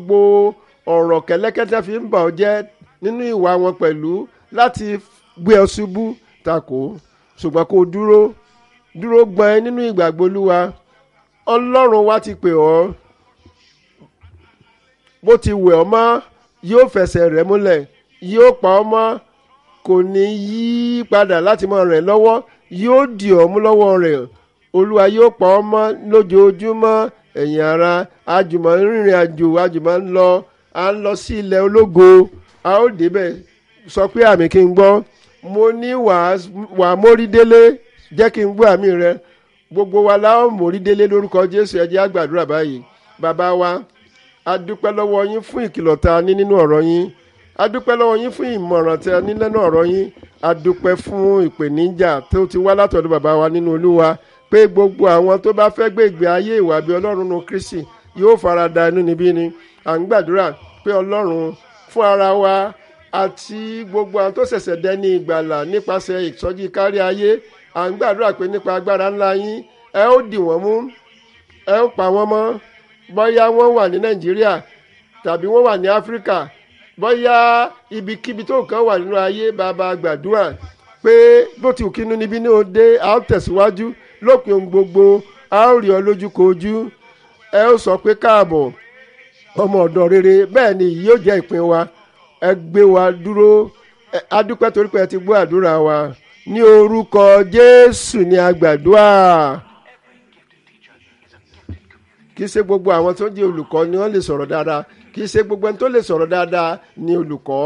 gbogbo ọ̀rọ̀ kẹ́lẹ́kẹ́tẹ́ fi ń bà ọ́ jẹ́ nínú ìwà wọn pẹ̀lú láti gbé ọ ṣubú takò ṣùgbọ́n kó o dúró dúró gbọ́n nínú ìgbàgbọ́ olúwa ọlọ́run wa ti pè ọ́ bó ti wẹ̀ ọ́ mọ́ yóò fẹsẹ̀ rẹ̀ múlẹ̀ yóò pa ọ́ mọ́ kò ní yí padà láti máa rẹ̀ lọ́wọ́ yóò dì ọ́ mú lọ́wọ́ rẹ̀ olúwa yóò pa ọ́ mọ́ lójoojúmọ́ ẹ̀yin ara àjùmọ̀ rìnrìn àjò àjùmọ̀ ń lọ à ń lọ sí ilẹ̀ ológo a ó débẹ̀ sọ pé àmì kí n gbọ́ mo ní wàá mórí délé jẹ́ kí n gbọ́ àmì rẹ gbogbo wa la ó mórí délé lórúkọ jésù ẹ jẹ́ á gbàdúrà báyìí bàbá wa a dúpẹ́ lọ́wọ́ yín fún ìkìlọ̀ tá a ní nínú ọ̀rọ̀ yín a dúpẹ́ lọ́wọ́ yín fún ìmọ̀ràn tí a ní nínú ọ̀rọ̀ yín a dúpẹ́ fún ìpèníjà tó ti wá látọ̀dọ̀ bàbá wa nínú olúwa pé gbogbo àwọn tó bá fẹ́ gbé ìgbé ayé ìwà bí ọlọ́run nu kristi yóò fara da inú níbí ni à ń gbàdúrà pé ọlọ́run fún ara wa àti gbogbo àwọn tó ṣẹ̀ṣẹ̀ dẹni ìgbàlà nípasẹ̀ ìsọjí kárí ayé à ń gbàdúrà pé nípa agbára ńlá yín ẹ ó dì wọ́n mú ẹ ó pa wọ́n mọ́ bóyá wọ́n wà ní nàìjíríà tàbí wọ́n wà ní áfíríkà bóyá ibikíbi tó kàn wà nínú ayé bàbá gbàdúrà pé bó ti kínú níbí ní òde a ó tẹ̀síwájú lópin ohun gbogbo a ó rí ọ lójú kojú ẹ ó sọ pé káàbọ̀ ọmọ ọ̀dọ́ rere bẹ́ẹ̀ ni yìí yóò jẹ́ ìpín wa ẹ gbé wa dúró a dúpẹ́ torí pé ẹ ti gbọ́ àdúrà wa ní orúkọ jésù ni a gbàdúrà kì í ṣe gbogbo àwọn tó jẹ́ olùkọ́ ni wọ́n lè sọ̀rọ̀ dáadáa kì í ṣe gbogbo ẹni tó lè sọ̀rọ̀ dáadáa ni olùkọ́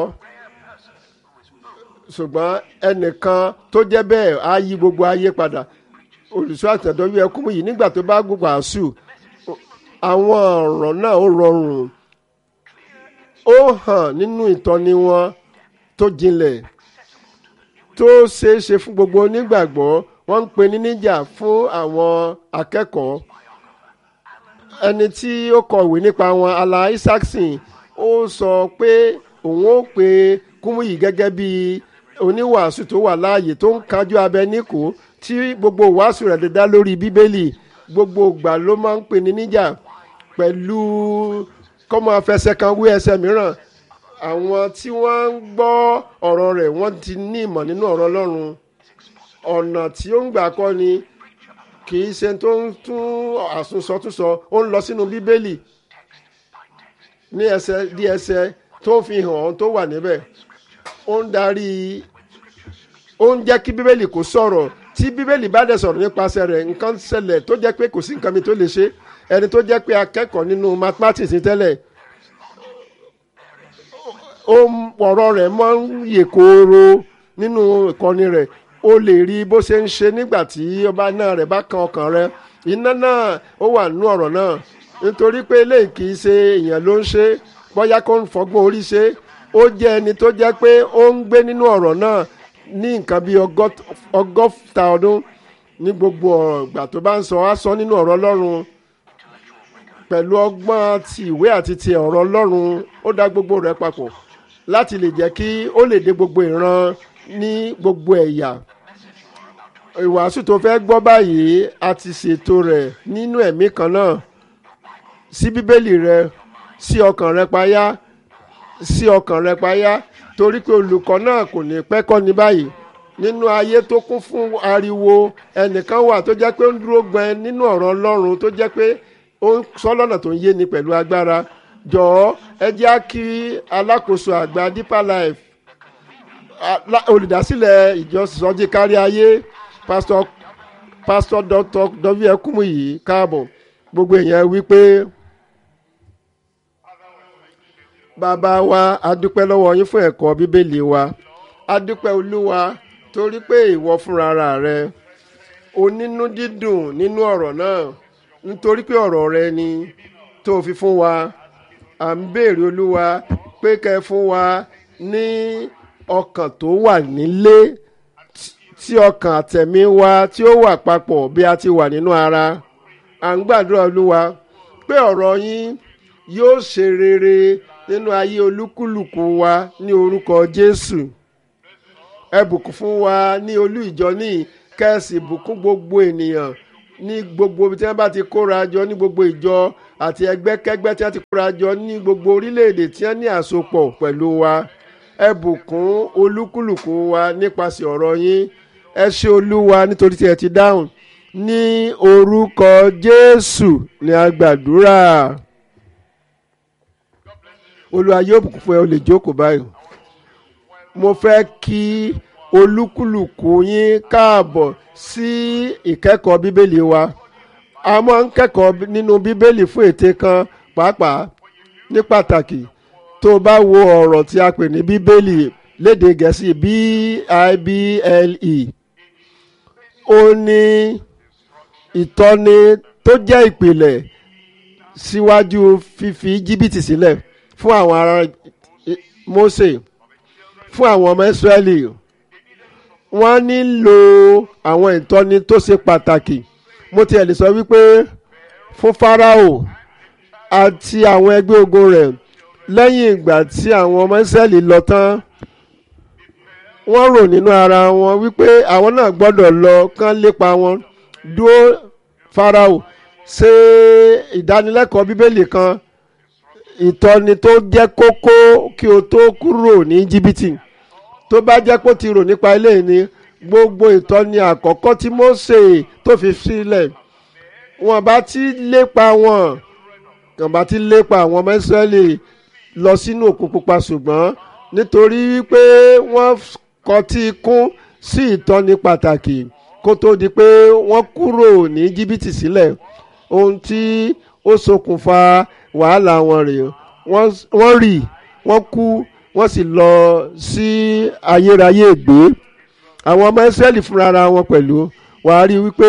ṣùgbọ́n ẹnìkan tó jẹ́ bẹ́ẹ̀ á yí gbogbo ayé padà olùṣọ́ àtẹ̀dọ́wí ẹkún yìí nígbà tó bá gbogbo àṣù àwọn ọ̀rọ̀ náà ó rọrùn ó hàn nínú ìtọ́ni wọn tó jinlẹ̀ tó ṣeé ṣe fún gbogbo onígbàgbọ́ wọ́n ń pè ní níjà fún àwọn akẹ́kọ̀ọ́ ẹni tí ó kọ̀wé nípa wọn ala isaacson ó sọ pé òun ó pe kúmúyì gẹ́gẹ́ bí oníwàásù tó wà láàyè tó ń kájú abẹ níkò tí gbogbo wàásù rẹ̀ dá lórí bíbélì gbogbo ìgbà ló máa ń pè ní níjà pẹ̀lú kọ́mọ afẹsẹ̀ kan wí ẹsẹ̀ mìíràn àwọn tí wọ́n ń gbọ́ ọ̀rọ̀ rẹ̀ wọ́n ti ní ìmọ̀ nínú ọ̀rọ̀ ọlọ́run ọ̀nà tí ó ń gbà kọ́ ni kì í ṣe tó ń tún àsùnsọtúnsọ ó ń lọ sínú bíbélì ní ẹsẹ̀ dí ẹsẹ̀ tó ń fi hàn ọ́n tó wà níbẹ̀ ó ń darí ó ń jẹ́ kí bíbélì kó sọ̀rọ̀ tí bíbélì bá dẹ̀ sọ̀rọ̀ nípasẹ̀ rẹ̀ nǹkan ṣẹlẹ̀ tó jẹ́ pé kò sí nǹkan mi tó lè ṣe ẹni tó jẹ́ pé akẹ́kọ̀ọ́ nínú mathematics ní tẹ́lẹ̀ ó ọ̀rọ̀ rẹ̀ máa ń yè kooro nínú ìkọ́ni rẹ̀ o lè rí bó ṣe ń ṣe nígbà tí ọba náà rẹ̀ bá kan ọkàn rẹ̀ iná náà ó wà nínú ọ̀rọ̀ náà nítorí pé eléyìí kì í ṣe èèyàn ló ń ṣe bóyá kó ń fọgbọ́n orí ṣe ó jẹ́ ẹni tó jẹ́ pé ó ń gbé nínú ọ̀rọ̀ náà ní nǹkan bíi ọgọ́ta ọdún ní gbogbo ọ̀rọ̀ ìgbà tó bá ń sọ á sọ nínú ọ̀rọ̀ ọlọ́run pẹ̀lú ọgbọ́n ti ìwé àti ti ọ̀rọ̀ ọlọ́run ó dá gbogbo rẹ̀ papọ̀ láti lè jẹ́ kí ó lè dé gbogbo ìran ní gbogbo ẹ̀yà ìwàásù tó fẹ́ gbọ́ báyìí a ti ṣètò rẹ̀ nínú ẹ̀mí kan náà sí bíbélì rẹ sí ọkàn rẹ payá sí ọkàn rẹ payá torí pé olùkọ́ náà kò ní pẹ́ kọ́ ní báyìí nínú ayé tó kún fún ariwo ẹnìkan wà tó jẹ́ pé ó ń dúró gbọ́n nínú ọ̀rọ̀ ọlọ́run tó jẹ́ pé ó ń sọ lọ́nà tó ń yé ni pẹ̀lú agbára jọ̀ọ́ ẹ jẹ́ á kí alákòóso àgbà deeper life olùdásílẹ̀ ìjọ sọ́jí kárí ayé pásítọ̀ pásítọ̀ dr w ekumuyi káàbọ̀ gbogbo èèyàn wípé bàbá wa adúpẹ́ lọ́wọ́ yín fún ẹ̀kọ́ bíbélì wa adúpẹ́ olúwa torí pé ìwọ fúnra rẹ onínú dídùn nínú ọ̀rọ̀ náà nítorí pé ọ̀rọ̀ rẹ ni tó fi fún wa à ń béèrè olúwa pé kẹ́ fún wa ní ọkàn tó wà nílé tí ọkàn àtẹ̀mí wa tí ó wà papọ̀ bí a ti wà nínú ara à ń gbàdúrà olúwa pé ọ̀rọ̀ yín yóò ṣe rere nínú ayé olúkúlùkù wa ní orúkọ jésù ẹ bùkún fún wa ní olú ìjọ ní kẹ́sì bùkún gbogbo ènìyàn ní gbogbo ibi tí wọ́n bá ti kóra jọ ní gbogbo ìjọ àti ẹgbẹ́kẹ́gbẹ́ tí wọ́n ti kóra jọ ní gbogbo orílẹ̀-èdè tí wọ́n ní àsopọ̀ pẹ̀lú wa ẹ bùkún olúkúlùkù wa nípasẹ̀ ọ̀rọ̀ yín ẹ ṣé olúwa nítorí tí ẹ ti dáhùn ní orúkọ jésù ni a gbàdúrà olúwa yóò bùkún fún ẹ o lè jókòó báyìí mo fẹ́ kí olúkúlùkù yín káàbọ̀ sí ìkẹ́kọ̀ọ́ bíbélì wa a máa ń kẹ́kọ̀ọ́ nínú bíbélì fún ète kan pàápàá ní pàtàkì tó o bá wo ọ̀rọ̀ tí a pè ní bíbélì lédè gẹ̀ẹ́sì b-i-b-l-e ó ní ìtọ́ni tó jẹ́ ìpìlẹ̀ síwájú fífi jìbìtì sílẹ̀ fún àwọn ará Mósè fún àwọn ọmọ Ísírẹ́lì wọ́n nílò àwọn ìtọ́ni tó ṣe pàtàkì mo tiẹ̀ lè sọ wípé fún Fáráò àti àwọn ẹgbẹ́ ogun rẹ̀ lẹ́yìn ìgbà tí àwọn ọmọ Ísírẹ́lì lọ tán wọ́n rò nínú ara wọn wípé àwọn náà gbọ́dọ̀ lọ kán lépa wọn dúró Fáráò ṣe ìdánilẹ́kọ̀ọ́ bíbélì kan ìtọ́ni tó jẹ́ kókó kí o tó kúrò ní jìbìtì tó bá jẹ́ pé ó ti rò nípa ilé ni gbogbo ìtọ́ni àkọ́kọ́ tí Mósè tó fi sílẹ̀ wọn bá ti lépa wọn wọn bá ti lépa àwọn ọmọ Ísírẹ́lì lọ sínú òkun pupa ṣùgbọ́n nítorí wípé wọ́n kọtí kún sí ìtọ́ni pàtàkì kó tó di pé wọ́n kúrò ní jìbìtì sílẹ̀ ohun tí ó ṣokùnfà wàhálà wọn rèé wọ́n rì wọ́n kú wọ́n sì lọ sí ayérayé ègbé àwọn ọmọ Ísírẹ́lì fúnra wọn pẹ̀lú wàá rí wípé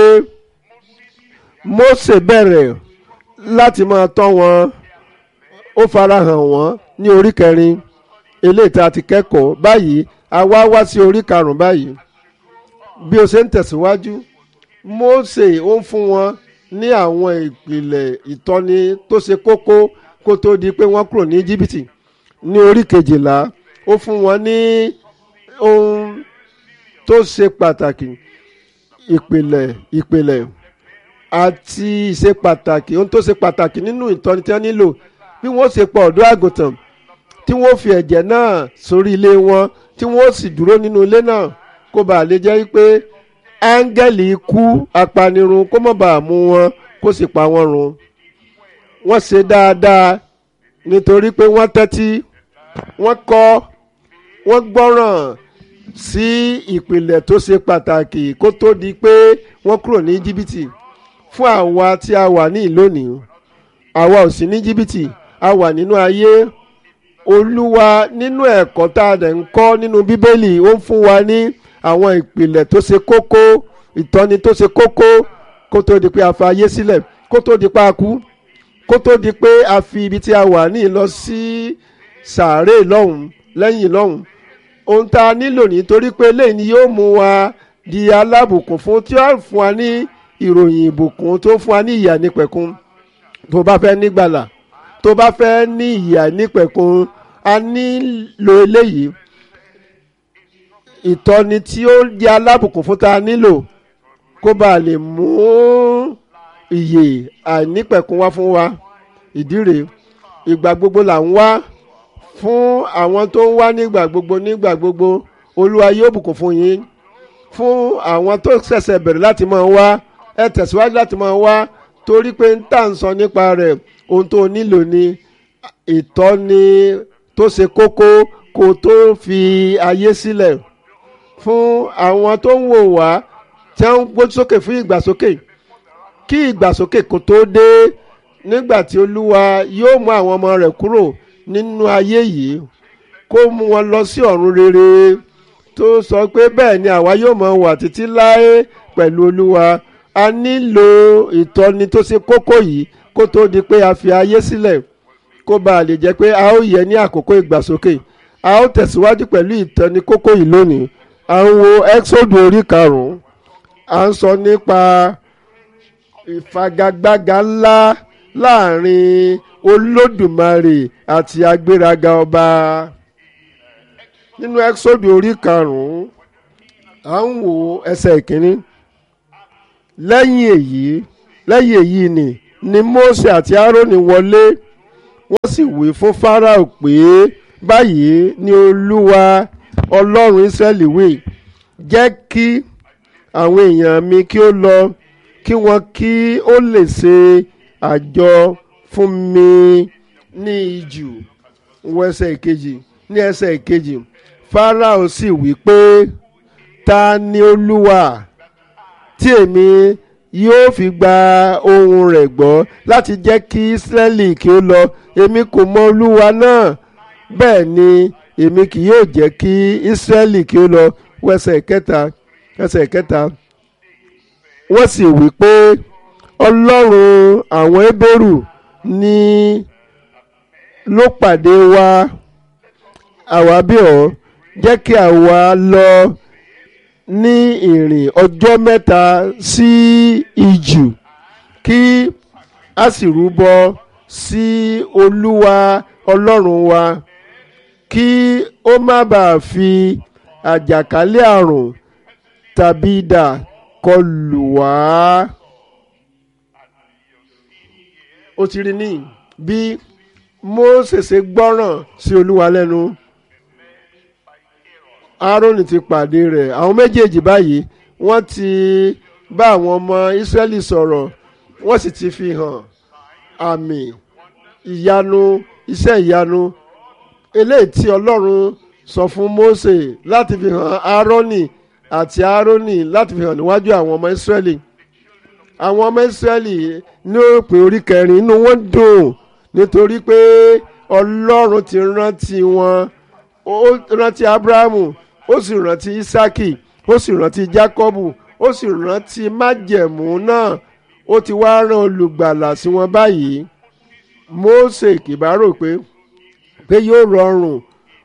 Mósè bẹ̀rẹ̀ láti máa tọ́ wọn ó farahàn wọ́n ní orí kẹrin eléyìí tá a ti kẹ́kọ̀ọ́ báyìí a wá wá sí orí karùn-ún báyìí bí o ṣe ń tẹ̀síwájú Mósè ó ń fún wọn ní àwọn ìpìlẹ̀ ìtọ́ni tó ṣe kókó kó tó di pé wọ́n kúrò ní jìbìtì ní orí kejìlá ó fún wọn ní ohun tó ṣe pàtàkì ìpìlẹ̀ ìpìlẹ̀ àti ìṣe pàtàkì ohun tó ṣe pàtàkì nínú ìtọ́ni tí wọ́n nílò bí wọ́n ṣe pa ọ̀dọ́ àgùntàn tí wọ́n fi ẹ̀jẹ̀ náà sórí ilé wọn tí wọ́n sì dúró nínú ilé náà kó bàa lè jẹ́ pé áńgẹ́lì ikú apanirun kó má bàa mú wọn kó sì pa wọ́n run wọ́n ṣe dáadáa nítorí pé wọ́n tẹ́tí wọ́n kọ́ wọ́n gbọ́ràn sí ìpìlẹ̀ tó ṣe pàtàkì kó tó di pé wọ́n kúrò ní jìbìtì fún àwa tí a wà ní ìlónìí àwa ò sí ní jìbìtì a wà nínú ayé olúwa nínú ẹ̀kọ́ tá a dẹ̀ ń kọ́ nínú bíbélì ó ń fún wa ní àwọn ìpìlẹ̀ tó ṣe kókó ìtọ́ni tó ṣe kókó kó tó di pé a fa ayé sílẹ̀ kó tó di pé a kú kó tó di pé a fi ibi tí a wà ní lọ sí sàárè lọ́hùn lẹ́yìn lọ́hùn ohun tá a nílò nítorí pé eléyìí ni yóò mú wa di alábùkún fún tí ó fún wa ní ìròyìn ìbùkún tó fún wa ní ìyà nípẹ̀kun tó bá fẹ́ nígbàlà tó bá fẹ́ ní ìyà nípẹ̀kun a nílò eléyìí ìtọ́ni tí ó jẹ́ alábùkún fún ta nílò kó bá lè mú ìyè àìnípẹ̀kun wá fún wa ìdí rèé ìgbà gbogbo là ń wá fún àwọn tó ń wá nígbà gbogbo nígbà gbogbo olúwa yóò bùkún fún yín fún àwọn tó ṣẹ̀ṣẹ̀ bẹ̀rẹ̀ láti máa wá ẹ tẹ̀síwájú láti máa wá torí pé ń tà ń sọ nípa rẹ̀ ohun tó nílò ni ìtọ́ni tó ṣe kókó kó tó fi ayé sílẹ̀ fún àwọn tó ń wò wá tí wọ́n ń gbójú sókè fún ìgbàsókè kí ìgbàsókè kó tó dé nígbà tí olúwa yóò mú àwọn ọmọ rẹ̀ kúrò nínú ayé yìí kó mú wọn lọ sí ọ̀run rere tó sọ pé bẹ́ẹ̀ ni àwa yóò mọ wà títí láé pẹ̀lú olúwa a nílò ìtọ́ni tó ṣe kókó yìí kó tó di pé a fi ayé sílẹ̀ kó bá a lè jẹ́ pé a ó yẹ ní àkókò ìgbàsókè a ó tẹ̀síwájú pẹ̀lú ìtọ́ni kókó yìí lónìí à ń wo exodus orí karùn-ún à ń sọ nípa ìfagagbága ńlá láàrin olódùmarè àti agbéraga ọba nínú exodus orí karùn-ún à ń wo ẹsẹ̀ ìkíní lẹ́yìn èyí lẹ́yìn èyí ni ni Mósè àti Árónì wọlé wọ́n sì wí fún Fáráò pé báyìí ni Olúwa Ọlọ́run Ísírẹ́lì wí jẹ́ kí àwọn èèyàn mi kí ó lọ kí wọ́n kí ó lè ṣe àjọ fún mi ní ijù wọ ẹsẹ̀ ìkejì ní ẹsẹ̀ ìkejì Fáráò sì wí pé ta ni Olúwa tí èmi yóò fi gba ohùn rẹ̀ gbọ́ láti jẹ́ kí Ísírẹ́lì kí ó lọ èmi kò mọ Olúwa náà bẹ́ẹ̀ ni èmi kì yóò jẹ́ kí Ísírẹ́lì kí ó lọ wọ ẹsẹ̀ kẹta ẹsẹ̀ kẹta wọ́n sì wí pé Ọlọ́run àwọn Hébérù ni ló pàdé wa àwa bí ọ́ jẹ́ kí àwa lọ ní ìrìn ọjọ́ mẹ́ta sí ijù kí a sì rúbọ sí Olúwa Ọlọ́run wa kí ó má bàa fi àjàkálẹ̀ àrùn tàbí idà kọlù wá. ó ti rí ní bí Mósè ṣe gbọ́ràn sí Olúwa lẹ́nu Árónì ti pàdé rẹ̀ àwọn méjèèjì báyìí wọ́n ti bá àwọn ọmọ Ísírẹ́lì sọ̀rọ̀ wọ́n sì ti fi hàn àmì ìyanu iṣẹ́ ìyanu eléyìí tí Ọlọ́run sọ fún Mósè láti fi hàn Árónì àti Árónì láti fi hàn níwájú àwọn ọmọ Ísírẹ́lì àwọn ọmọ Ísírẹ́lì ní òpin orí kẹrin inú wọn dùn nítorí pé Ọlọ́run ti rántí wọn ó rántí Ábúráhámù ó sì rántí Ísákì ó sì rántí Jákọ́bù ó sì rántí májẹ̀mú náà ó ti wá rán olùgbàlà sí wọn báyìí Mósè kìbá rò pé pé yóò rọrùn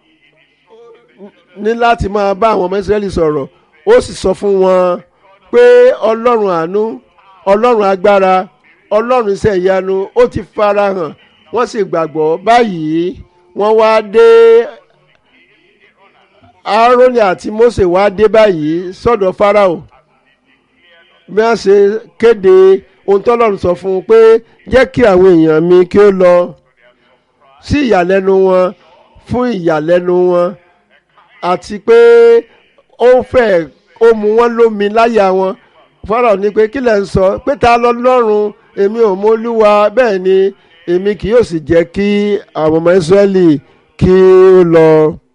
ní láti máa bá àwọn ọmọ Ísírẹ́lì sọ̀rọ̀ ó sì sọ fún wọn pé Ọlọ́run àánú Ọlọ́run agbára Ọlọ́run iṣẹ́ ìyanu ó ti farahàn wọ́n sì gbàgbọ́ báyìí wọ́n wá dé Áárónì àti Mósè wá dé báyìí sọ́dọ̀ Fáráò bí wọ́n ṣe kéde ohun tọ́lọ́run sọ fún un pé jẹ́ kí àwọn èèyàn mi kí ó lọ sí ìyàlẹ́nu wọn fún ìyàlẹ́nu wọn àti pé ó fẹ́ ó mú wọn lómi láyà wọn Fáráò ní pé kí lẹ̀ ń sọ pé ta lọ lọ́rùn èmi ò mọ Olúwa bẹ́ẹ̀ ni èmi kì yóò sì jẹ́ kí àwọn ọmọ Ísírẹ́lì kí ó lọ.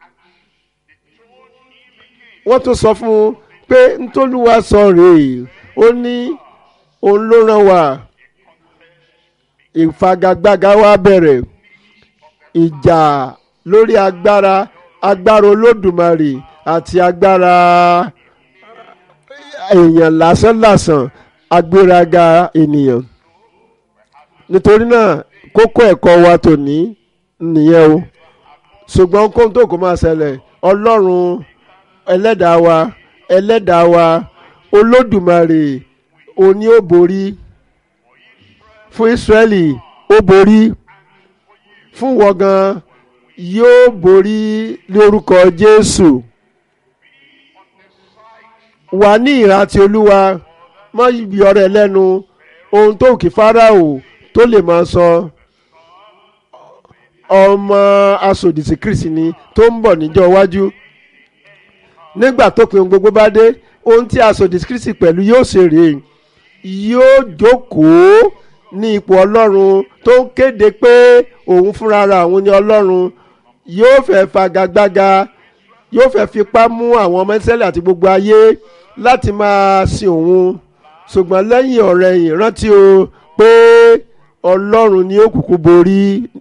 wọ́n tún sọ fún un pé ntòlúwa sọ rèé ó ní òun ló rán wa ìfagagbága wa bẹ̀rẹ̀ ìjà lórí agbára agbára Olódùmarè àti agbára èèyàn lásánlàsàn agbéraga ènìyàn nítorí náà kókó ẹ̀kọ́ wa tòní nìyẹn o ṣùgbọ́n kóhun tó kó máa ṣẹlẹ̀ ọlọ́run ẹlẹ́dàá wa ẹlẹ́dàá wa olódùmarè òní ó borí fún Ísírẹ́lì ó borí fún wọ́gán yóò borí lórúkọ Jésù wà ní ìrántí olúwa má yí ọ̀rẹ́ lẹ́nu ohun tó kì Fáráò tó lè máa sọ ọmọ asòdìsí Kristi ni tó ń bọ̀ níjọ́ iwájú nígbà tó pin gbogbo bá dé ohun tí asòdìsí Kristi pẹ̀lú yóò ṣe rèé yóò jókòó ní ipò ọlọ́run tó ń kéde pé òun fúnra ra òun ni ọlọ́run yóò fẹ́ fagagbága yóò fẹ́ fipá mú àwọn ọmọ Ísírẹ́lì àti gbogbo ayé láti máa sin òun ṣùgbọ́n lẹ́yìn ọ̀rẹ̀yìn rántí o pé ọlọ́run ni ó kúkú borí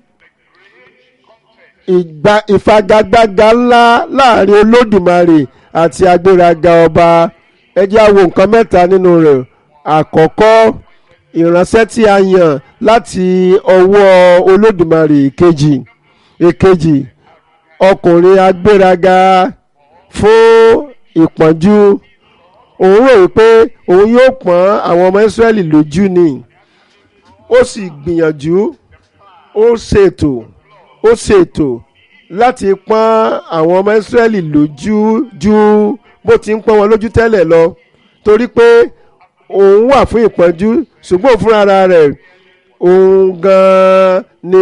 ìgbà ìfagagbága ńlá láàrin olódùmarè àti agbéraga ọba ẹ jẹ́ á wo nǹkan mẹ́ta nínú rẹ̀ àkọ́kọ́ ìránṣẹ́ tí a yàn láti ọwọ́ olódùmarè èkejì èkejì ọkùnrin agbéraga fún ìpọ́njú òun rò wípé òun yóò pọ́n àwọn ọmọ Ísírẹ́lì lójú ni ó sì gbìyànjú ó ṣètò ó ṣètò láti pọ́n àwọn ọmọ Ísírẹ́lì lójú ju bó ti ń pọ́n wọn lójú tẹ́lẹ̀ lọ torí pé òun wà fún ìpọ́njú ṣùgbọ́n fúnra rẹ̀ òun gan-an ni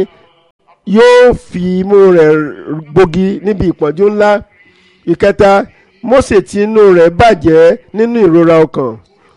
yóò fi imú rẹ̀ gbogi níbi ìpọ́njú ńlá ìkẹta Mósè tí inú rẹ̀ bàjẹ́ nínú ìrora ọkàn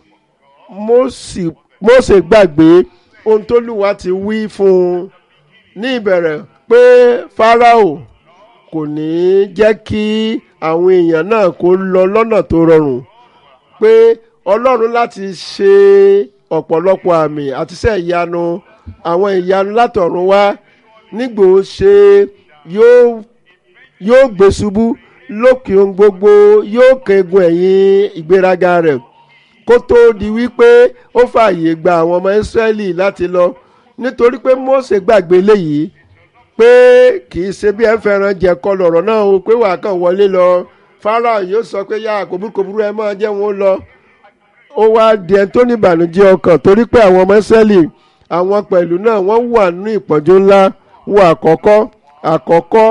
Mósè Mósè gbàgbé ohun t'Olúwa ti wí fún un ní ìbẹ̀rẹ̀ pé Fáráò kò ní jẹ́ kí àwọn èèyàn náà kó lọ lọ́nà tó rọrùn pé Ọlọ́run láti ṣe ọ̀pọ̀lọpọ̀ àmì àti iṣẹ́ ìyanu àwọn ìyanu látọ̀run wá nígbò ó ṣe yóò yóò gbé ṣubú lókè ohun gbogbo yóò kẹ́gun ẹ̀yìn ìgbéraga rẹ̀ kó tó di wípé ó fààyè gba àwọn ọmọ Ísírẹ́lì láti lọ nítorí pé Mósè gbàgbé léyìí pé kì í ṣe bí ẹ fẹ́ràn jẹ̀kọ lọ̀rọ̀ náà o pé wàá kàn wọlé lọ Fáráò yóò sọ pé yá kòbúrúkòbúrú ẹ máa jẹ́ wọn lọ ó wá di ẹni tó ní ìbànújẹ́ ọkàn torí pé àwọn ọmọ Ísírẹ́lì àwọn pẹ̀lú náà wọ́n wà nínú ìpọ́njú ńlá wo àkọ́kọ́ àkọ́kọ́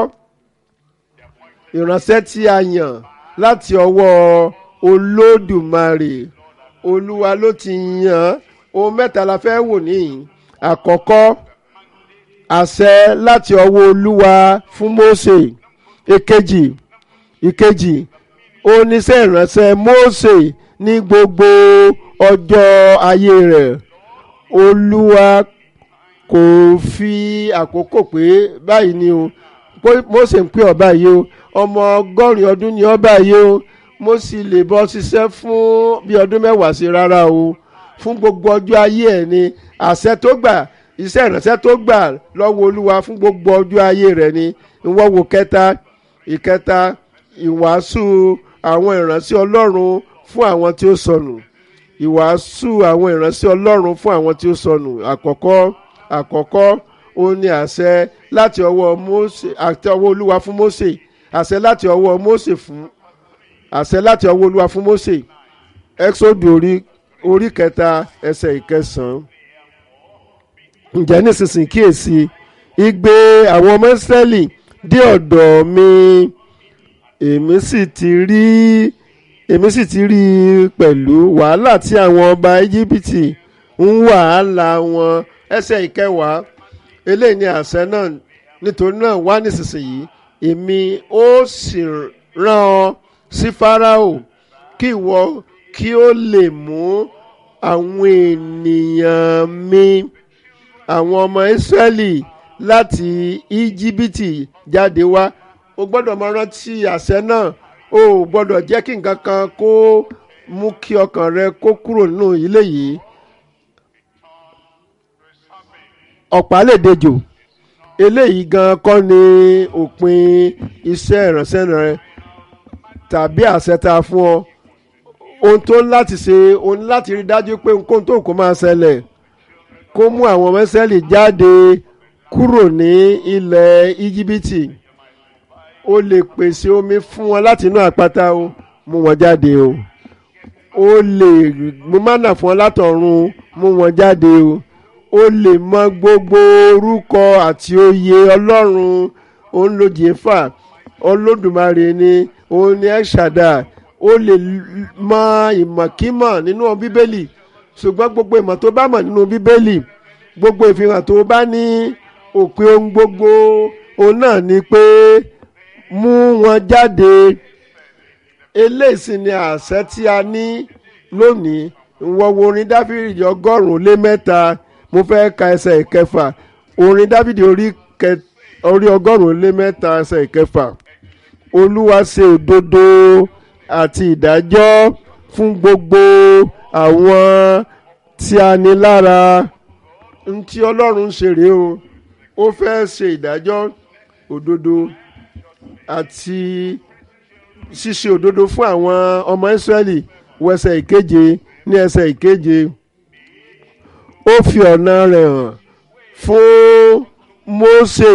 ìránṣẹ́ tí a yàn láti ọwọ́ Olódùmarè Olúwa ló ti yàn ohun mẹ́ta la fẹ́ wò níyìn àkọ́kọ́ àṣẹ láti ọwọ́ Olúwa fún Mósè èkejì ìkejì oníṣẹ́ ìránṣẹ́ Mósè ní gbogbo ọjọ́ ayé rẹ̀ Olúwa kò fi àkókò pé báyìí ni o Mósè ń pè ọ́ báyìí o ọmọ ọgọ́rin ọdún ni ọ́ báyìí o mo sì lè bọ́ ṣiṣẹ́ fún bí ọdún mẹ́wàá sí rárá o fún gbogbo ọjọ́ ayé ẹ̀ ni àṣẹ tó gbà iṣẹ́ ìránṣẹ́ tó gbà lọ́wọ́ Olúwa fún gbogbo ọjọ́ ayé rẹ̀ ni ìwọ́n wo kẹta ìkẹta ìwàásù àwọn ìránṣẹ́ Ọlọ́run fún àwọn tí ó sọnù ìwàásù àwọn ìránṣẹ́ Ọlọ́run fún àwọn tí ó sọnù àkọ́kọ́ àkọ́kọ́ ó ní àṣẹ láti ọwọ́ Mósè àti ọwọ́ Olúwa fún Mósè àṣẹ láti ọwọ́ Mósè fún àṣẹ láti ọwọ́ Olúwa fún Mósè Ẹ́xódù orí orí kẹta ẹsẹ̀ ìkẹsàn-án ǹjẹ́ nísinsìnyí kíyèsí igbe àwọn ọmọ Ísírẹ́lì dé ọ̀dọ̀ mi èmi sì ti rí èmi sì ti rí i pẹ̀lú wàhálà tí àwọn ọba Íjíbítì ń wàhálà wọn ẹsẹ̀ ìkẹwàá eléyìí ni àṣẹ náà nítorí náà wá nísinsìnyí èmi ó sì rán ọ sí Fáráò kí ìwọ kí ó lè mú àwọn ènìyàn mi àwọn ọmọ Ísírẹ́lì láti Íjíbítì jáde wá o gbọ́dọ̀ máa rántí àṣẹ náà o ò gbọ́dọ̀ jẹ́ kí nǹkan kan kó mú kí ọkàn rẹ kó kúrò nínú ilé yìí ọ̀pá lè dejò eléyìí gan kọ́ ni òpin iṣẹ́ ìránṣẹ́ rẹ tàbí àṣẹ tá a fún ọ ohun tó ń láti ṣe ohun láti rí dájú pé nǹkan tó kó máa ṣẹlẹ̀ kó mú àwọn ọmọ Ísírẹ́lì jáde kúrò ní ilẹ̀ Íjíbítì o lè pèsè omi fún wọn láti inú àpáta o mú wọn jáde o o lè mú mánà fún wọn látọ̀run mú wọn jáde o o lè mọ gbogbo orúkọ àti oyè Ọlọ́run òun ló jèéfà Olódùmarè ni òun ni ẹ̀ṣàdà o lè mọ ìmọ̀kímọ̀ nínú Bíbélì ṣùgbọ́n gbogbo ìmọ̀ tó bá mọ̀ nínú Bíbélì gbogbo ìfihàn tó bá ní òpin ohun gbogbo òun náà ni pé mú wọn jáde eléyìí sì ni àṣẹ tí a ní lónìí ìwọ̀wọ̀ orin dáfídì ọgọ́rùn-ún lé mẹ́ta mo fẹ́ ka ẹsẹ̀ ìkẹfà orin dáfídì orí ọgọ́rùn-ún lé mẹ́ta ẹsẹ̀ ìkẹfà olúwa ṣe òdodo àti ìdájọ́ fún gbogbo àwọn tí a ní lára ntí ọlọ́run ṣe rèé o ó fẹ́ ṣe ìdájọ́ òdodo àti ṣíṣe òdodo fún àwọn ọmọ Ísírẹ́lì wọ ẹsẹ̀ ìkeje ní ẹsẹ̀ ìkeje ó fi ọ̀nà rẹ̀ hàn fún Mósè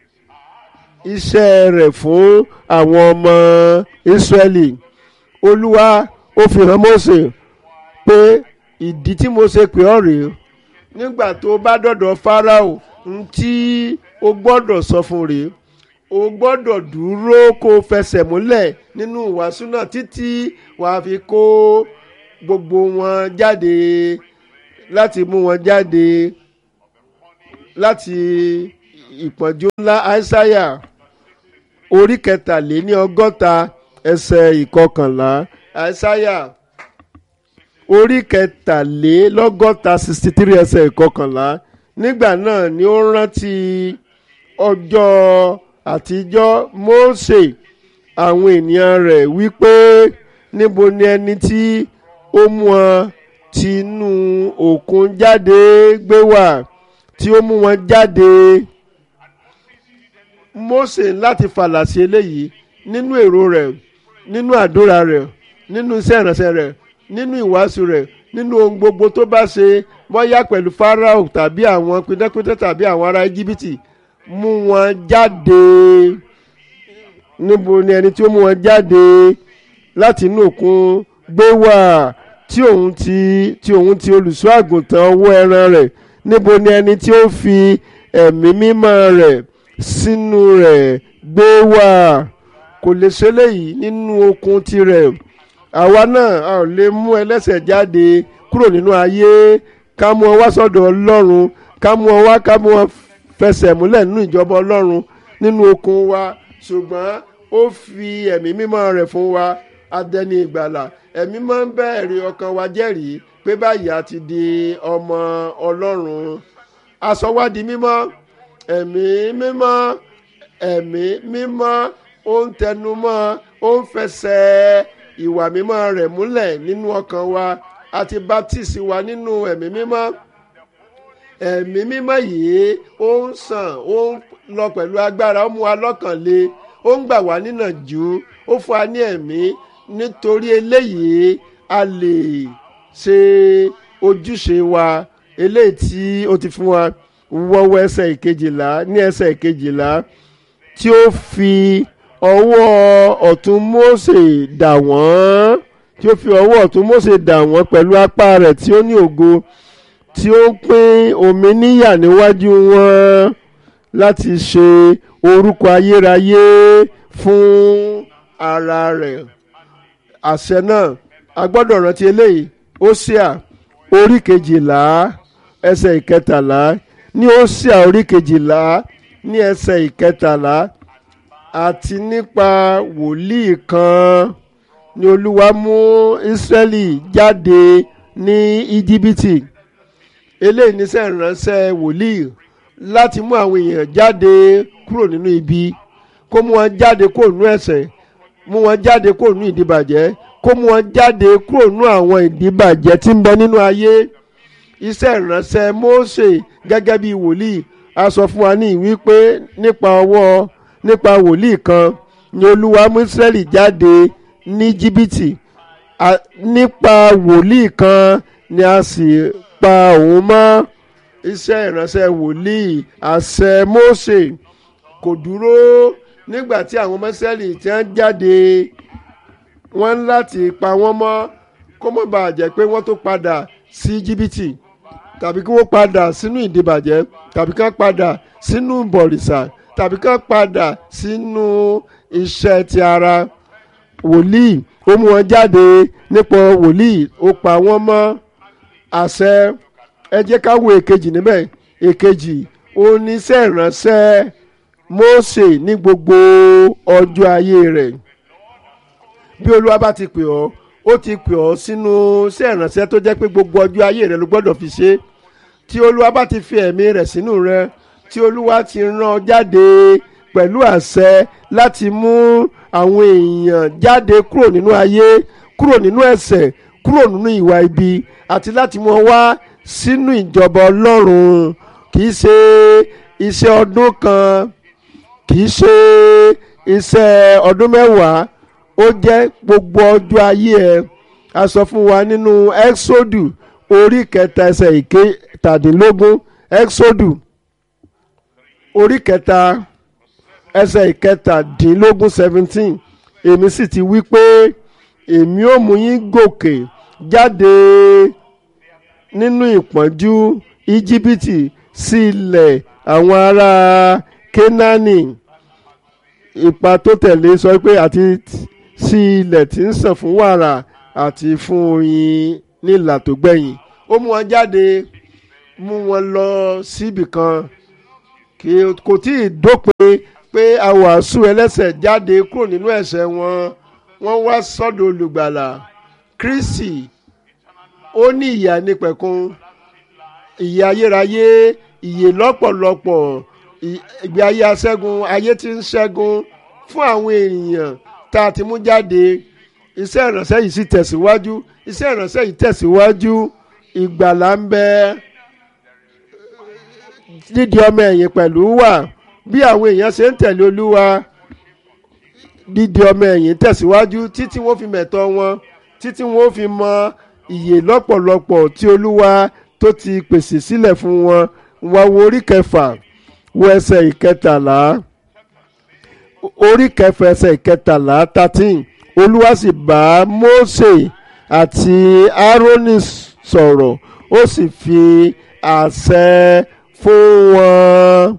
iṣẹ́ rẹ̀ fún àwọn ọmọ Ísírẹ́lì Olúwa ó fi hàn Mósè pé ìdí tí mo ṣe pè ọ́ rèé nígbà tó bá dọ̀dọ̀ Fáráò ntí o gbọ́dọ̀ sọ fún rèé o gbọ́dọ̀ dúró kó o fẹsẹ̀ múlẹ̀ nínú ìwàásù náà títí wàá fi kó gbogbo wọn jáde láti mú wọn jáde láti ìpọ́njú ńlá aísáyà orí kẹtàléní ọgọ́ta ẹsẹ̀ ìkọkànlá aísáyà orí kẹtàlélọ́gọ́ta sixty three ẹsẹ̀ ìkọkànlá nígbà náà ni ó rántí ọjọ́ àtijọ́ Mósè àwọn ènìyàn rẹ̀ wípé níbo ni ẹni tí ó mú wọn tinú òkun jáde gbé wá tí ó mú wọn jáde Mósè láti fàlà sí eléyìí nínú èrò rẹ̀ nínú àdúrà rẹ̀ nínú iṣẹ́ ìránṣẹ́ rẹ̀ nínú ìwàásù rẹ̀ nínú ohun gbogbo tó bá ṣe bóyá pẹ̀lú Fáráò tàbí àwọn píndẹ́píndẹ́ tàbí àwọn ará Íjíbítì mú wọn jáde níbo ni ẹni tí ó mú wọn jáde láti inú òkun gbé wá tí òun ti tí òun ti olùṣọ́ àgùntàn ọwọ́ ẹran rẹ̀ níbo ni ẹni tí ó fi ẹ̀mí mímọ́ rẹ̀ sínú rẹ̀ gbé wá kò lè ṣe léyìí nínú okun tirẹ̀ àwa náà a ò lè mú ẹlẹ́ṣẹ̀ jáde kúrò nínú ayé ká mú ọ wá sọ́dọ̀ Ọlọ́run ká mú ọ wá ká mú ọ fẹsẹ̀ múlẹ̀ nínú ìjọba Ọlọ́run nínú okun wa ṣùgbọ́n ó fi ẹ̀mí mímọ́ rẹ̀ fún wa adẹni ìgbàlà ẹ̀mí máa ń bẹ̀rẹ̀ ọkàn wa jẹ́rìí pé báyìí a ti di ọmọ Ọlọ́run aṣọ wa di mímọ́ ẹ̀mí mímọ́ ẹ̀mí mímọ́ ó ń tẹnumọ́ ó ń fẹsẹ̀ ìwà mímọ́ rẹ̀ múlẹ̀ nínú ọkàn wa àti baptisi wa nínú ẹ̀mí mímọ́ ẹ̀mí mímọ́ yìí ó ń sàn ó ń lọ pẹ̀lú agbára ó mú wa lọ́kàn le ó ń gbà wá níyànjú ó fún wa ní ẹ̀mí nítorí eléyìí a lè ṣe ojúṣe wa eléyìí tí ó ti fún wa wọ́wọ́ ẹsẹ̀ ìkejìlá ní ẹsẹ̀ ìkejìlá tí ó fi ọwọ́ ọ̀tún Mósè dà wọ́n tí ó fi ọwọ́ ọ̀tún Mósè dà wọ́n pẹ̀lú apá rẹ̀ tí ó ní ògo tí ó pín omi níyà níwájú wọn láti ṣe orúkọ ayérayé fún ara rẹ̀ àṣẹ náà a gbọ́dọ̀ rántí eléyìí Hósíà orí kejìlá ẹsẹ̀ ìkẹtàlá ní Hósíà orí kejìlá ní ẹsẹ̀ ìkẹtàlá àti nípa wòlíì kan ni Olúwa mú Ísírẹ́lì jáde ní Íjíbítì eléyìí níṣẹ́ ìránṣẹ́ wòlíì láti mú àwọn èèyàn jáde kúrò nínú ibi kó mú wọn jáde kúrò nínú ẹ̀ṣẹ̀ mú wọn jáde kúrò nínú ìdíbàjẹ́ kó mú wọn jáde kúrò nínú àwọn ìdíbàjẹ́ tí ń bẹ nínú ayé iṣẹ́ ìránṣẹ́ Mósè gẹ́gẹ́ bí wòlíì a sọ fún wa ní wípé nípa ọwọ́ nípa wòlíì kan ni Olúwa mú Ísírẹ́lì jáde ní Íjíbítì nípa wòlíì kan ni a sì pa òun mọ́ iṣẹ́ ìránṣẹ́ wòlíì àṣẹ Mósè kò dúró nígbà tí àwọn ọmọ Ísírẹ́lì tí wọ́n jáde wọ́n láti pa wọ́n mọ́ kó má bàa jẹ́ pé wọ́n tó padà sí Íjíbítì tàbí kí wọ́n padà sínú ìdìbàjẹ́ tàbí kí wọ́n padà sínú bọ̀rìṣà tàbí kí wọ́n padà sínú iṣẹ́ ti ara wòlíì ó mú wọn jáde nípa wòlíì ó pa wọ́n mọ́ àṣẹ ẹ jẹ́ ká wo èkejì níbẹ̀ èkejì oníṣẹ́ ìránṣẹ́ Mósè ní gbogbo ọjọ́ ayé rẹ̀ bí Olúwa bá ti pè ọ́ ó ti pè ọ́ sínú iṣẹ́ ìránṣẹ́ tó jẹ́ pé gbogbo ọjọ́ ayé rẹ̀ ló gbọ́dọ̀ fi ṣe tí Olúwa bá ti fi ẹ̀mí rẹ̀ sínú rẹ̀ tí Olúwa ti rán ọ jáde pẹ̀lú àṣẹ láti mú àwọn èèyàn jáde kúrò nínú ayé kúrò nínú ẹ̀ṣẹ̀ kúrò nínú ìwà ibi àti láti mú ọ wá sínú ìjọba Ọlọ́run kì í ṣe iṣẹ́ ọdún kan kì í ṣe iṣẹ́ ọdún mẹ́wàá ó jẹ́ gbogbo ọjọ́ ayé ẹ̀ a sọ fún wa nínú Exodus orí kẹta ẹsẹ̀ ìkẹtàdínlógún Exodus orí kẹta ẹsẹ̀ ìkẹtàdínlógún seventeen èmi sì ti wí pé èmi ó mú yín gòkè jáde nínú ìpọ́njú íjíbítì sí ilẹ̀ àwọn ará kénáánì ipa tó tẹ̀lé sọ pé àti sí ilẹ̀ tí ń sàn fún wàrà àti fún oyin ní ìlà tó gbẹ̀yìn ó mú wọn jáde mú wọn lọ síbì kan kì kò tí ì dópin pé àwàásù ẹlẹ́ṣẹ̀ jáde kúrò nínú ẹ̀ṣẹ̀ wọn wọ́n wá sọ́dọ̀ olùgbàlà Kristi ó ní ìyà nípẹ̀kun ìyè ayérayé ìyè lọ́pọ̀lọpọ̀ ìgbé ayé aṣẹ́gun ayé tí ń ṣẹ́gun fún àwọn èèyàn tá a ti mú jáde iṣẹ́ ìránṣẹ́ yìí sì tẹ̀síwájú iṣẹ́ ìránṣẹ́ yìí tẹ̀síwájú ìgbàlà ń bẹ dídi ọmọ ẹ̀yìn pẹ̀lú wà bí àwọn èèyàn ṣe ń tẹ̀lé olúwa dídi ọmọ ẹ̀yìn tẹ̀síwájú títí wọ́n fi mẹ̀tọ́ wọn títí wọ́n fi mọ ìyè lọ́pọ̀lọpọ̀ tí olúwa tó ti pèsè sílẹ̀ fún wọn wá wo orí kẹfà wo ẹsẹ̀ ìkẹtàlá orí kẹfà ẹsẹ̀ ìkẹtàlá thirteen olúwa sì bá Mósè àti Árónì sọ̀rọ̀ ó sì fi àṣẹ fún wọn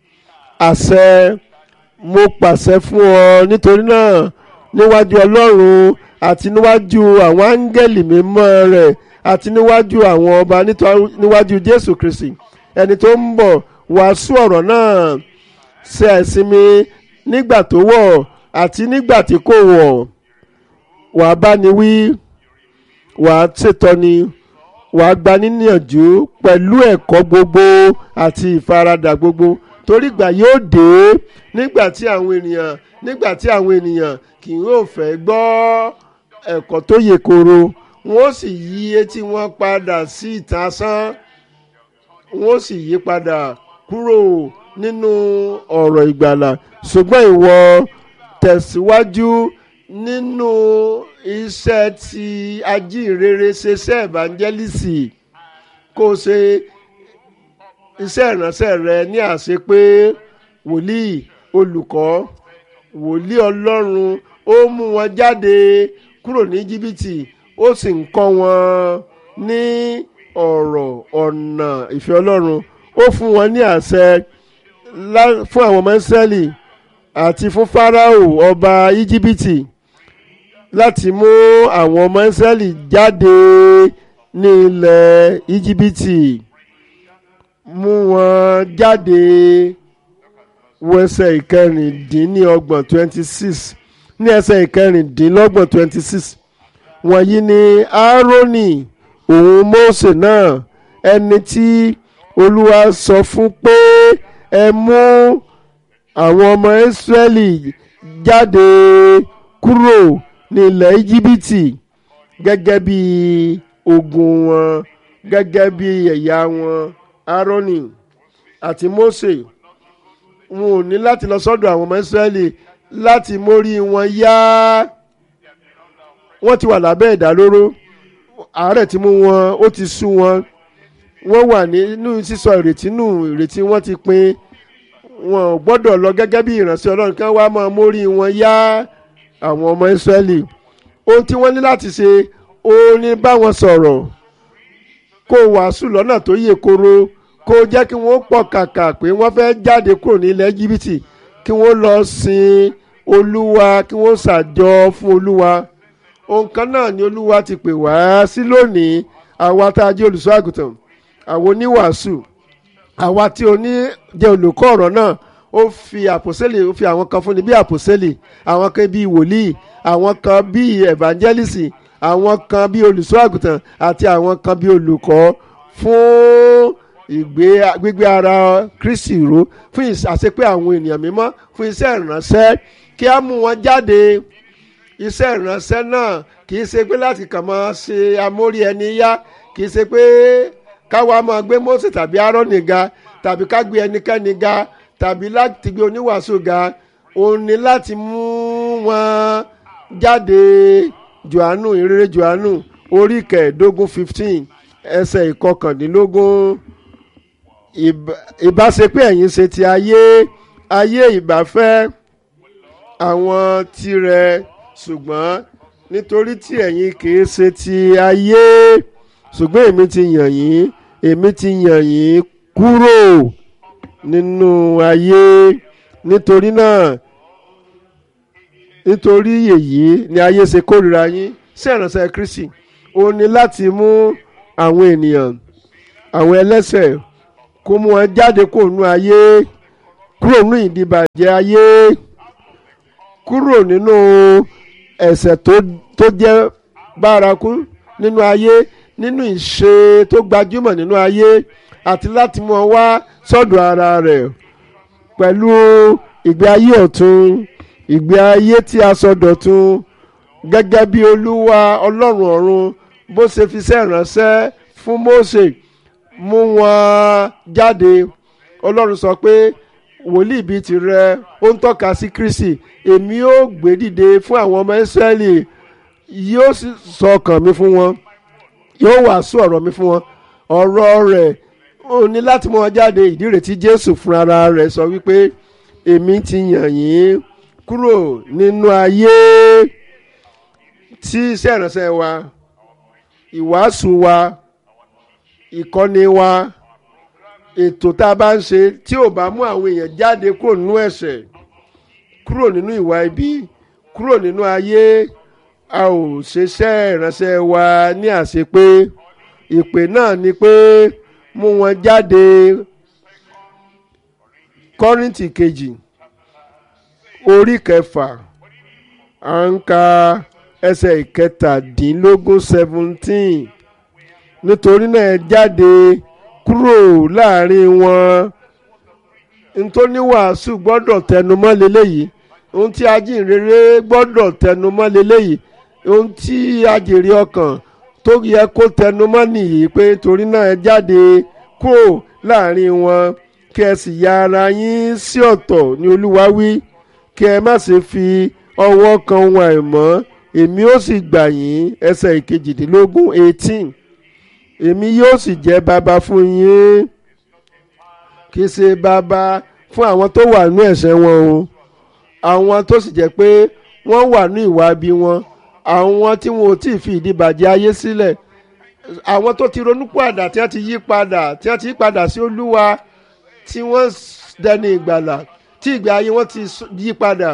àṣẹ mo pàṣẹ fún ọ nítorí náà níwájú Ọlọ́run àti níwájú àwọn áńgẹ́lì mímọ́ rẹ̀ àti níwájú àwọn ọba níwájú Jésù Kristi ẹni tó ń bọ̀ wàásù ọ̀rọ̀ náà ṣe àìsinmi nígbà tó wọ̀ àti nígbà tí kò wọ̀ wàá bá ni wí wàá ṣètọ́ni wàá gba níyànjú pẹ̀lú ẹ̀kọ́ gbogbo àti ìfaradà gbogbo torí ìgbà yóò dé nígbà tí àwọn ènìyàn nígbà tí àwọn ènìyàn kì yóò fẹ́ gbọ́ ẹ̀kọ́ tó yè koro wọ́n sì yí etí wọn padà sí ìtàn asán wọ́n sì yí padà kúrò nínú ọ̀rọ̀ ìgbàlà ṣùgbọ́n ìwọ tẹ̀síwájú nínú iṣẹ́ tí ajínrere ṣe iṣẹ́ evangelisi kó o ṣe iṣẹ́ ìránṣẹ́ rẹ ní àṣepé wòlíì olùkọ́ wòlíì ọlọ́run ó mú wọn jáde kúrò ní jìbìtì ó sì ń kọ́ wọn ní ọ̀rọ̀ ọ̀nà ìfẹ́ ọlọ́run ó fún wọn ní àṣẹ fún àwọn ọmọ ìsírẹ́lì àti fún fáráò ọba íjíbítì láti mú àwọn ọmọ ìsírẹ́lì jáde ní ilẹ̀ íjíbítì mú wọn jáde wo ẹsẹ̀ ìkẹrìndínlọ́gbọ̀n twenty six ní ẹsẹ̀ ìkẹrìndínlọ́gbọ̀n twenty six wọ̀nyí ni áárónì òun mósè náà ẹni tí olúwa sọ fún pé ẹ mú àwọn ọmọ ìsírẹ́lì jáde kúrò ní ilẹ̀ íjíbítì gẹ́gẹ́ bí ogun wọn gẹ́gẹ́ bí ẹ̀yà wọn áárónì àti mósè wọn ò ní láti lọ sọ́dọ̀ àwọn ọmọ ìsírẹ́lì láti mórí wọn yá wọ́n ti wà lábẹ́ ìdálóró àárẹ̀ ti mú wọn ó ti sú wọn wọ́n wà nínú sísọ ìrètí nù ìrètí wọ́n ti pin wọn ò gbọ́dọ̀ lọ gẹ́gẹ́ bí ìránṣẹ́ ọlọ́run kan wá máa mórí wọn yá àwọn ọmọ ìsírẹ́lì ohun tí wọ́n ní láti ṣe ó ní bá wọn sọ̀rọ̀ kó wàásù lọ́nà tó yè koro kó jẹ́ kí wọ́n pọ̀ kàkà pé wọ́n fẹ́ jáde kúrò ní ilẹ̀ jìbìtì kí wọ́n lọ sin olúwa kí wọ́n ṣàjọ fún olúwa ohun kan náà ni olúwa ti pè wá sí lónìí àwa tá a jẹ́ olùṣọ́ àgùntàn àwọn oníwàásù àwa tí o ní jẹ́ olùkọ́ ọ̀rọ̀ náà ó fi àpòsílẹ̀ ó fi àwọn kan fúnni bí àpòsílẹ̀ àwọn kan bíi wòlíì àwọn kan bíi evangelist àwọn kan bíi olùṣọ́ àgùntàn àti àwọn kan bíi olùkọ́ fún ìgbé gbígbé ara Kristi ró fún àṣepé àwọn ènìyàn mímọ́ fún iṣẹ́ ìránṣẹ́ kí á mú wọn jáde iṣẹ́ ìránṣẹ́ náà kì í ṣe pé láti kàn máa ṣe amórí ẹni yá kì í ṣe pé káwa máa gbé Mósè tàbí Árónì ga tàbí ká gbé ẹnikẹ́ni ga tàbí láti gbé oníwàásù ga òun ni láti mú wọn jáde Jòhánù ìrere Jòhánù orí kẹẹ̀ẹ́dógún fifteen ẹsẹ̀ ìkọkàndínlógún ìbáṣepé ẹ̀yin ṣe ti ayé ayé ìbáfẹ́ àwọn tirẹ̀ ṣùgbọ́n nítorí tí ẹ̀yin kìí ṣe ti ayé ṣùgbọ́n èmi ti yàn yín èmi ti yàn yín kúrò nínú ayé nítorí náà nítorí èyí ni ayé ṣe kórìíra yín sí ìránṣẹ́ Kristi ó ní láti mú àwọn ènìyàn àwọn ẹlẹ́ṣẹ̀ kó mú wọn jáde kó nú ayé kúrò nínú ìdìbàjẹ́ ayé kúrò nínú ẹ̀ṣẹ̀ tó tó jẹ́ bárakú nínú ayé nínú ìṣe tó gbajúmọ̀ nínú ayé àti láti mú ọ wá sọ́dọ̀ ara rẹ̀ pẹ̀lú ìgbé ayé ọ̀tun ìgbé ayé tí a sọ dọ̀tun gẹ́gẹ́ bí olúwa ọlọ́run ọ̀run bó ṣe fi iṣẹ́ ìránṣẹ́ fún Mósè mú wọn jáde ọlọ́run sọ pé wòlíì bíi tirẹ̀ ó ń tọ́ka sí Kristi èmi ó gbé dìde fún àwọn ọmọ Ísírẹ́lì yóò sì sọ ọkàn mi fún wọn yóò wàásù ọ̀rọ̀ mi fún wọn ọ̀rọ̀ rẹ̀ ó ní láti mú wọn jáde ìdí rẹ̀ tí Jésù fúnra rẹ̀ sọ wípé èmi ti yàn yín kúrò nínú ayé tí iṣẹ́ ìránṣẹ́ wa ìwàásù wa ìkọ́ni wa ètò tá a bá ń ṣe tí ò bá mú àwọn èèyàn jáde kúrò nínú ẹ̀ṣẹ̀ kúrò nínú ìwà ibi kúrò nínú ayé a ò ṣeṣẹ́ ìránṣẹ́ wa ní àṣepé ìpè náà ni pé mú wọn jáde kọ́rìntì kejì orí kẹfà à ń ka ẹsẹ̀ ìkẹtàdínlógún seventeen nítorí náà ẹ jáde kúrò láàrin wọn nítorí wàásù gbọ́dọ̀ tẹnumọ́ leléyìí ohun tí ajínrere gbọ́dọ̀ tẹnumọ́ leléyìí ohun tí ajèrè ọkàn tó yẹ kó tẹnumọ́ nìyí pé torí náà ẹ jáde kúrò láàrin wọn kí ẹ sì ya ara yín sí ọ̀tọ̀ ní olúwa wí kí ẹ má ṣe fi ọwọ́ kan ohun àìmọ́ èmi ó sì gbà yín ẹsẹ̀ ìkejìdínlógún eighteen èmi yóò sì jẹ́ bàbá fún yín kì í ṣe bàbá fún àwọn tó wà ní ẹ̀ṣẹ̀ wọn o àwọn tó sì jẹ́ pé wọ́n wà ní ìwà bí wọn àwọn tí wọn ò tí ì fi ìdíbàjẹ́ ayé sílẹ̀ àwọn tó ti ronú padà tí wọ́n ti yí padà tí wọ́n ti yí padà sí olúwa tí wọ́n dẹni ìgbàlà tí ìgbé ayé wọn ti yí padà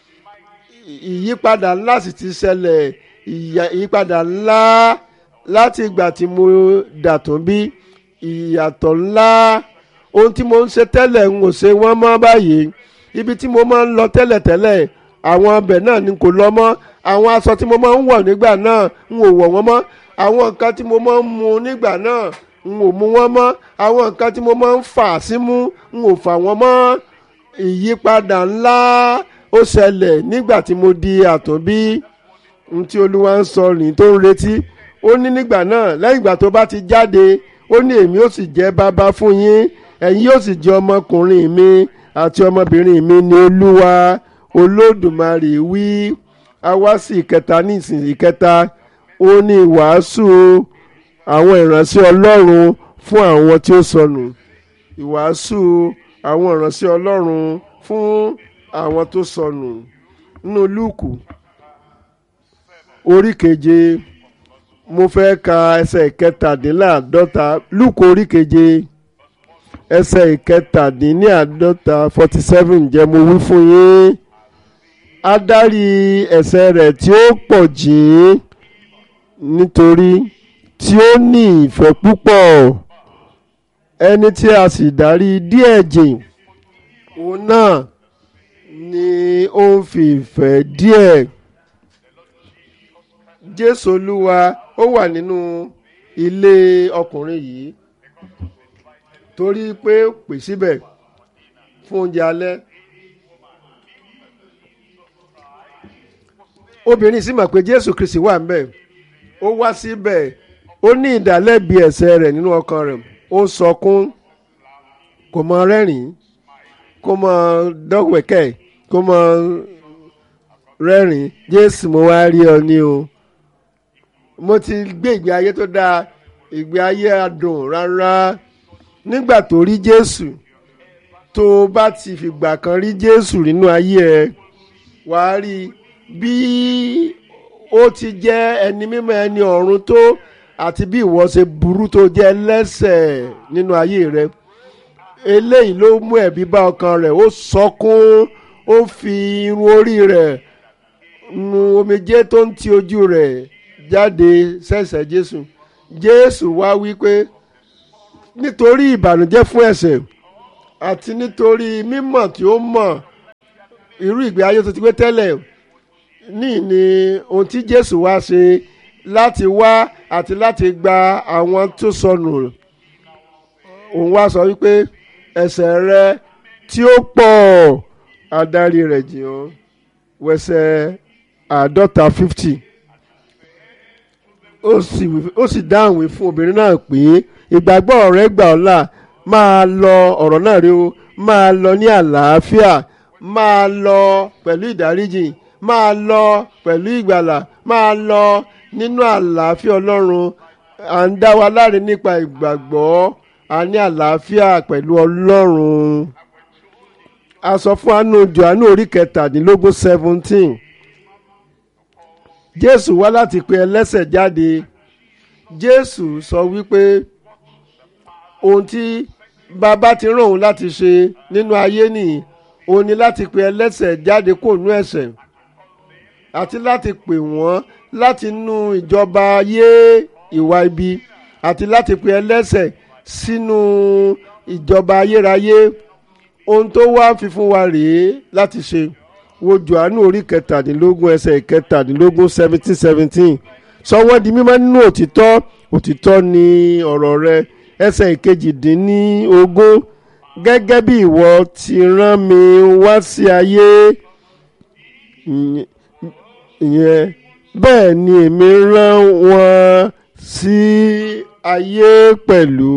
ìyípadà ńlá sì ti ṣẹlẹ̀ ìyípadà ńlá láti ìgbà tí mo dàtún bí ìyàtọ̀ ńlá ohun tí mo ń ṣe tẹ́lẹ̀ ń ò ṣe wọ́n mọ́ báyìí ibi tí mo máa ń lọ tẹ́lẹ̀tẹ́lẹ̀ àwọn ọbẹ̀ náà ni kò lọ mọ́ àwọn aṣọ tí mo máa ń wọ̀ nígbà náà ń ò wọ̀ wọ́n mọ́ àwọn nǹkan tí mo máa ń mu nígbà náà ń ò mu wọ́n mọ́ àwọn nǹkan tí mo máa ń fà símú ń ò fà wọ́n mọ́ ìyípadà ńlá ó ṣẹlẹ̀ nígbà tí mo di àtúnbí n tí olúwa ń sọ rìn tó ń retí ó ní nígbà náà lẹ́yìn ìgbà tó bá ti jáde ó ní èmi ó sì jẹ́ bàbá fún yín ẹ̀yin yóò sì jẹ́ ọmọkùnrin mi àti ọmọbìnrin mi ní olúwa olódùmarè wí a wá sí ìkẹta ní ìsìn ìkẹta ó ní ìwàásù àwọn ìránṣẹ́ ọlọ́run fún àwọn tí ó sọnù ìwàásù àwọn ìránṣẹ́ ọlọ́run fún àwọn tó sọnù nínú lúùkù orí keje mo fẹ́ ka ẹsẹ̀ ìkẹtàdínláàdọ́ta lúùkù orí keje ẹsẹ̀ ìkẹtàdínláàdọ́ta forty seven jẹ́ mo wí fún yín adarí ẹ̀ṣẹ̀ rẹ̀ tí ó pọ̀ jìn nítorí tí ó ní ìfẹ́ púpọ̀ ẹni tí a sì darí díẹ̀ jìn òun náà ni ó ń fi ìfẹ́ díẹ̀ jésù olúwa ó wà nínú ilé ọkùnrin yìí torí pé pè síbẹ̀ fún oúnjẹ alẹ́ obìnrin sì mọ̀ pé jésù kristi wà ńbẹ̀ ó wá síbẹ̀ ó ní ìdálẹ́bi ẹ̀ṣẹ̀ rẹ̀ nínú ọkàn rẹ̀ ó sọkún kò mọ rẹ́rìn-ín kó mọ dọ́wẹ̀kẹ́ kó mọ rẹ́rìn-ín jésù mo wá rí ọ ní o mo ti gbé ìgbé ayé tó dáa ìgbé ayé adùn rárá nígbà tó rí jésù tó o bá ti fìgbà kan rí jésù nínú ayé ẹ wàá rí bí ó ti jẹ́ ẹni mímọ́ ẹni ọ̀run tó àti bí ìwọ ṣe burú tó jẹ́ lẹ́sẹ̀ nínú ayé rẹ eléyìí ló mú ẹ̀bí bá ọkàn rẹ̀ ó sọkún ó fi irun orí rẹ̀ nu omijé tó ń ti ojú rẹ̀ jáde sẹ́sẹ̀ jésù jésù wá wí pé nítorí ìbànújẹ́ fún ẹ̀ṣẹ̀ àti nítorí mímọ̀ tí ó mọ̀ irú ìgbé ayé tó ti gbé tẹ́lẹ̀ ní ní ohun tí Jésù wá ṣe láti wá àti láti gba àwọn tó sọnù òun wá sọ wípé ẹ̀ṣẹ̀ rẹ tí ó pọ̀ adarí rẹ̀ jìn ọ́ wẹsẹ̀ àádọ́ta fifty ó sì ó sì dáhùn wí fún obìnrin náà pé ìgbàgbọ́ rẹ gbà ọ́ là máa lọ ọ̀rọ̀ náà rí o máa lọ ní àlàáfíà máa lọ pẹ̀lú ìdáríjì máa lọ pẹ̀lú ìgbàlà máa lọ nínú àlàáfíà ọlọ́run à ń dá wa láre nípa ìgbàgbọ́ a ní àlàáfíà pẹ̀lú ọlọ́run a sọ fún àánú Jòhánù orí kẹtàdínlógún seventeen Jésù wá láti pe ẹlẹ́ṣẹ̀ jáde Jésù sọ wípé ohun tí bàbá ti rán òun láti ṣe nínú ayé nìyí òun ni láti pe ẹlẹ́ṣẹ̀ jáde kó nú ẹ̀ṣẹ̀ àti láti pè wọ́n láti nú ìjọba ayé ìwà ibi àti láti pe ẹlẹ́ṣẹ̀ sínú ìjọba ayérayé ohun tó wá fi fún wa rèé láti ṣe wo Jòhánù orí kẹtàdínlógún ẹsẹ̀ kẹtàdínlógún seventeen seventeen sọ wọ́n di mímọ́ nínú òtítọ́ òtítọ́ ni ọ̀rọ̀ rẹ ẹsẹ̀ ìkejìdínlógún gẹ́gẹ́ bí ìwọ ti rán mi wá sí ayé ìyẹn bẹ́ẹ̀ ni èmi rán wọn sí ayé pẹ̀lú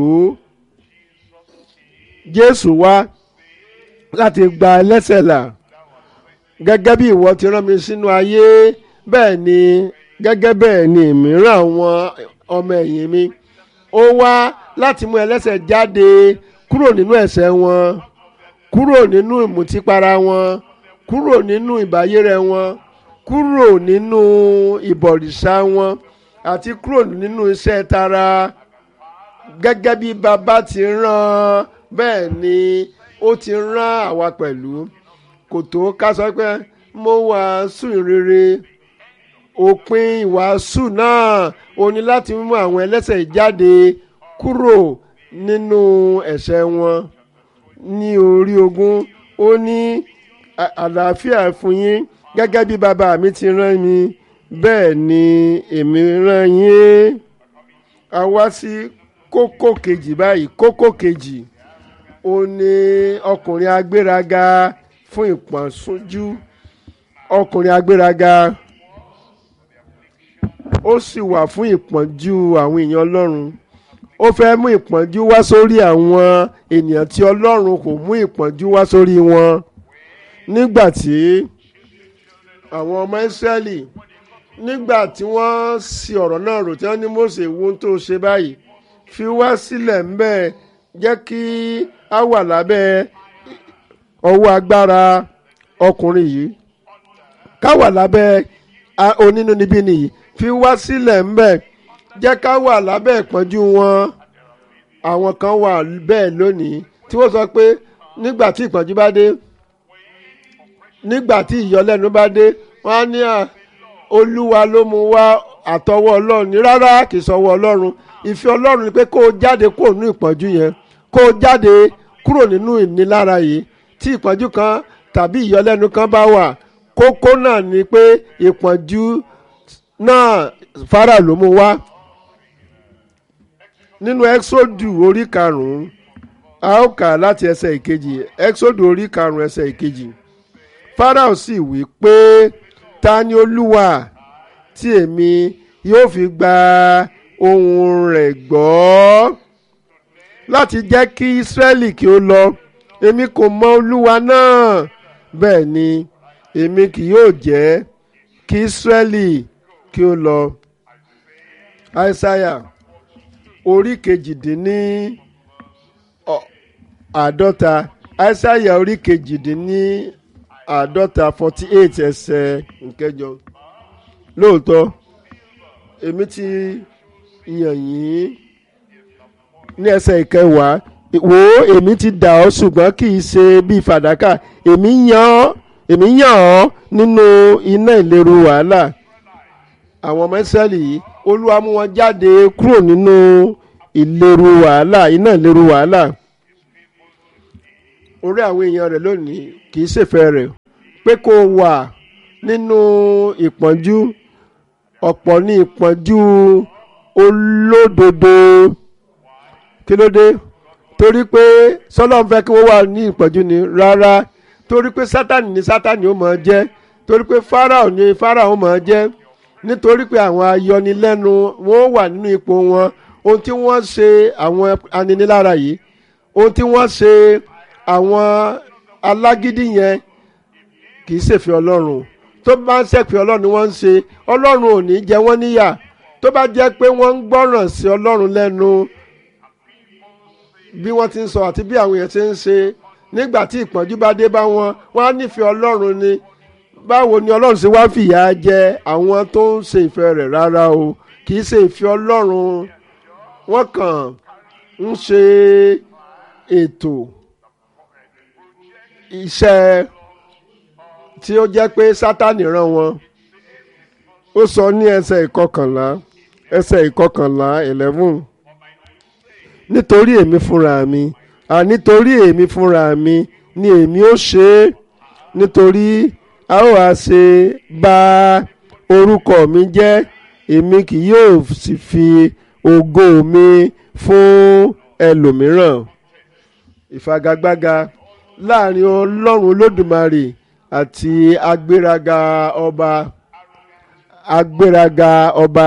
Jésù wá láti gba ẹlẹ́ṣẹ̀ là gẹ́gẹ́ bí ìwọ ti rán mi sínú ayé bẹ́ẹ̀ ni gẹ́gẹ́ bẹ́ẹ̀ ni èmi rán àwọn ọmọ ẹ̀yìn mi ó wá láti mú ẹlẹ́ṣẹ̀ jáde kúrò nínú ẹ̀ṣẹ̀ wọn kúrò nínú ìmùtípara wọn kúrò nínú ìbáyérẹ wọn kúrò nínú ìbọ̀rìṣà wọn àti kúrò nínú iṣẹ́ tara gẹ́gẹ́ bí bàbá ti rán bẹ́ẹ̀ ni ó ti rán àwa pẹ̀lú kò tó ká sọ pé mo wàásù ìrere òpin ìwàásù náà ó ní láti mú àwọn ẹlẹ́ṣẹ̀ jáde kúrò nínú ẹ̀ṣẹ̀ wọn ní orí ogún ó ní àlàáfíà fún yín gẹ́gẹ́ bí bàbá mi ti rán mi bẹ́ẹ̀ ni èmi rán yín a wá sí kókó kejì báyìí kókó kejì ó ní ọkùnrin agbéraga fún ìpọ́njú ọkùnrin agbéraga ó sì wà fún ìpọ́njú àwọn èèyàn ọlọ́run ó fẹ́ mú ìpọ́njú wá sórí àwọn ènìyàn tí ọlọ́run kò mú ìpọ́njú wá sórí wọn nígbà tí àwọn ọmọ ìsírẹ́lì nígbà tí wọ́n sì ọ̀rọ̀ náà rò tí wọ́n ní Mósè wo ohun tó ṣe báyìí fi wá sílẹ̀ ńbẹ̀ jẹ́ kí a wà lábẹ́ ọwọ́ agbára ọkùnrin yìí ká wà lábẹ́ onínúnibí nìyí fi wá sílẹ̀ ńbẹ̀ jẹ́ ká wà lábẹ́ ìpọ́njú wọn àwọn kan wà bẹ́ẹ̀ lónìí tí wọ́n sọ pé nígbà tí ìpọ́njú bá dé nígbà tí ìyọlẹ́nu bá dé wọ́n á ní à olúwa ló mú wá àtọwọ́ ọlọ́run ní rárá kì í sọwọ́ ọlọ́run ìfẹ́ ọlọ́run ni pé kó o jáde kúrò nínú ìpọ́njú yẹn kó o jáde kúrò nínú ìnilára yìí tí ìpọ́njú kan tàbí ìyọlẹ́nu kan bá wà kókó náà ni pé ìpọ́njú náà fara ló mú wá nínú exodu orí karùn-ún a ó kà láti ẹsẹ̀ ìkejì exodu orí karùn-ún ẹsẹ̀ ìkejì Fáráò sì wí pé ta ni olúwa tí èmi yóò fi gba ohùn rẹ̀ gbọ́ láti jẹ́ kí Ísírẹ́lì kí ó lọ èmi kò mọ olúwa náà bẹ́ẹ̀ ni èmi kì yóò jẹ́ kí Ísírẹ́lì kí ó lọ. Aísáyà orí kejìdínní àádọ́ta Aísáyà orí kejìdínní àádọ́ta forty eight ẹsẹ̀ nkẹjọ lóòótọ́ èmi ti yàn yín ní ẹsẹ̀ ìkẹwàá wò ó èmi ti dà ọ́ ṣùgbọ́n kì í ṣe bíi fàdákà èmi yàn ọ́ èmi yàn ọ́ nínú iná ìléru wàhálà àwọn ọmọ Ísírẹ́lì yìí Olúwa mú wọn jáde kúrò nínú ìléru wàhálà iná ìléru wàhálà orí àwọn èèyàn rẹ̀ lónìí kì í ṣèfẹ́ rẹ̀ pé kó o wà nínú ìpọ́njú ọ̀pọ̀ ní ìpọ́njú olódodo kí ló dé torí pé sọlọ́n fẹ́ kí wọ́n wà ní ìpọ́njú ni rárá torí pé sátani ni sátani ó máa jẹ́ torí pé fáráò ni fáráò máa jẹ́ nítorí pé àwọn ayọnilẹ́nu wọn wà nínú ipò wọn ohun tí wọ́n ṣe àwọn aninilára yìí ohun tí wọ́n ṣe àwọn alágídí yẹn kì í ṣèfẹ́ ọlọ́run tó bá ń ṣèfẹ́ ọlọ́run ni wọ́n ń ṣe ọlọ́run ò ní jẹ wọ́n níyà tó bá jẹ́ pé wọ́n ń gbọ́ràn sí ọlọ́run lẹ́nu bí wọ́n ti ń sọ àti bí àwọn èèyàn ti ń ṣe nígbà tí ìpọ́njú bá dé bá wọn wọ́n á nífẹ̀ẹ́ ọlọ́run ni báwo ni ọlọ́run ṣe wá fìyà jẹ àwọn tó ń ṣe ìfẹ́ rẹ̀ rárá o kì í ṣe ìfẹ́ ọlọ́run wọ́n kàn ń ṣe ètò iṣẹ́ tí ó jẹ́ pé sátani rán wọn ó sọ ní ẹsẹ̀ ìkọkànlá ẹsẹ̀ ìkọkànlá eleven nítorí èmi fúnra mi à nítorí èmi fúnra mi ni èmi ó ṣe é nítorí a ó wá ṣe bà orúkọ mi jẹ́ èmi kì yóò sì fi ògo mi fún ẹlòmíràn ìfagagbága láàrin ọlọ́run olódùmarè àti agbéraga ọba agbéraga ọba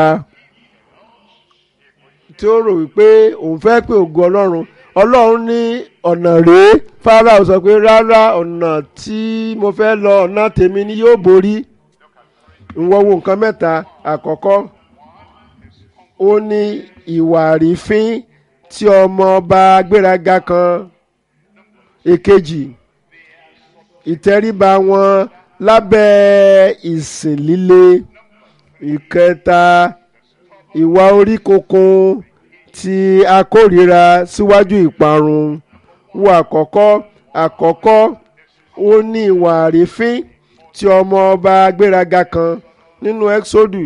tí ó rò wípé òun fẹ́ pé ògo ọlọ́run ọlọ́run ní ọ̀nà rèé Fáráò sọ pé rárá ọ̀nà tí mo fẹ́ lọ ọ̀nà tèmi ni yóò borí ìwọ̀n wo nǹkan mẹ́ta àkọ́kọ́ ó ní ìwà àrífín tí ọmọ ọba agbéraga kan èkejì ìtẹríba wọn lábẹ́ ìsìn líle ìkẹta ìwà orí kunkun tí a kórìíra síwájú ìparun wo àkọ́kọ́ àkọ́kọ́ ó ní ìwà àrífín tí ọmọ ọba agbéraga kan nínú exodus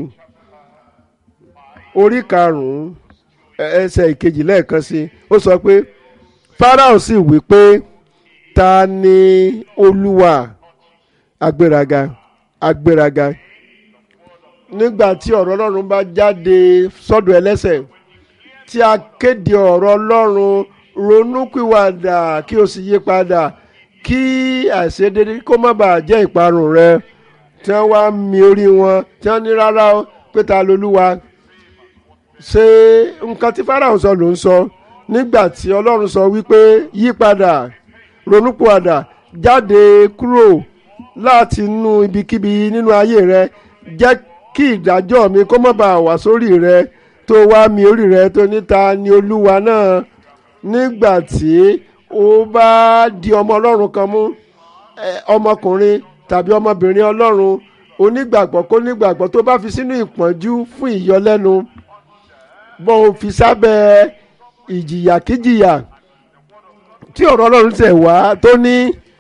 orí karùn-ún ẹsẹ̀ ìkejì lẹ́ẹ̀kan sí ó sọ pé Fáráò sì wí pé ta ni olúwa agbéraga agbéraga nígbà tí ọ̀rọ̀ ọlọ́run bá jáde sọ́dọ̀ ẹlẹ́sẹ̀ tí a kéde ọ̀rọ̀ ọlọ́run ronúpìwàdà kí o sì yí padà kí àìṣedédé kó má bàa jẹ́ ìparun rẹ tí wọ́n wá mi orí wọn tí wọ́n ní rárá o pé ta lolúwa ṣé nǹkan tí Fáráò sọ ló ń sọ nígbà tí ọlọ́run sọ wípé yí padà ronúpìwàdà jáde kúrò láti inú ibikíbi nínú ayé rẹ jẹ́ kí ìdájọ́ mi kó má bàa wá sórí rẹ tó wá mi orí rẹ tó níta ni olúwa náà nígbà tí ó bá di ọmọ ọlọ́run kan mú ọmọkùnrin tàbí ọmọbìnrin ọlọ́run onígbàgbọ́ kó nígbàgbọ́ tó bá fi sínú ìpọ́njú fún ìyọlẹ́nu bọ́n ò fi sábẹ́ ìjìyàkíjìyà tí ọ̀rọ̀ ọlọ́run tẹ̀ wá tó ní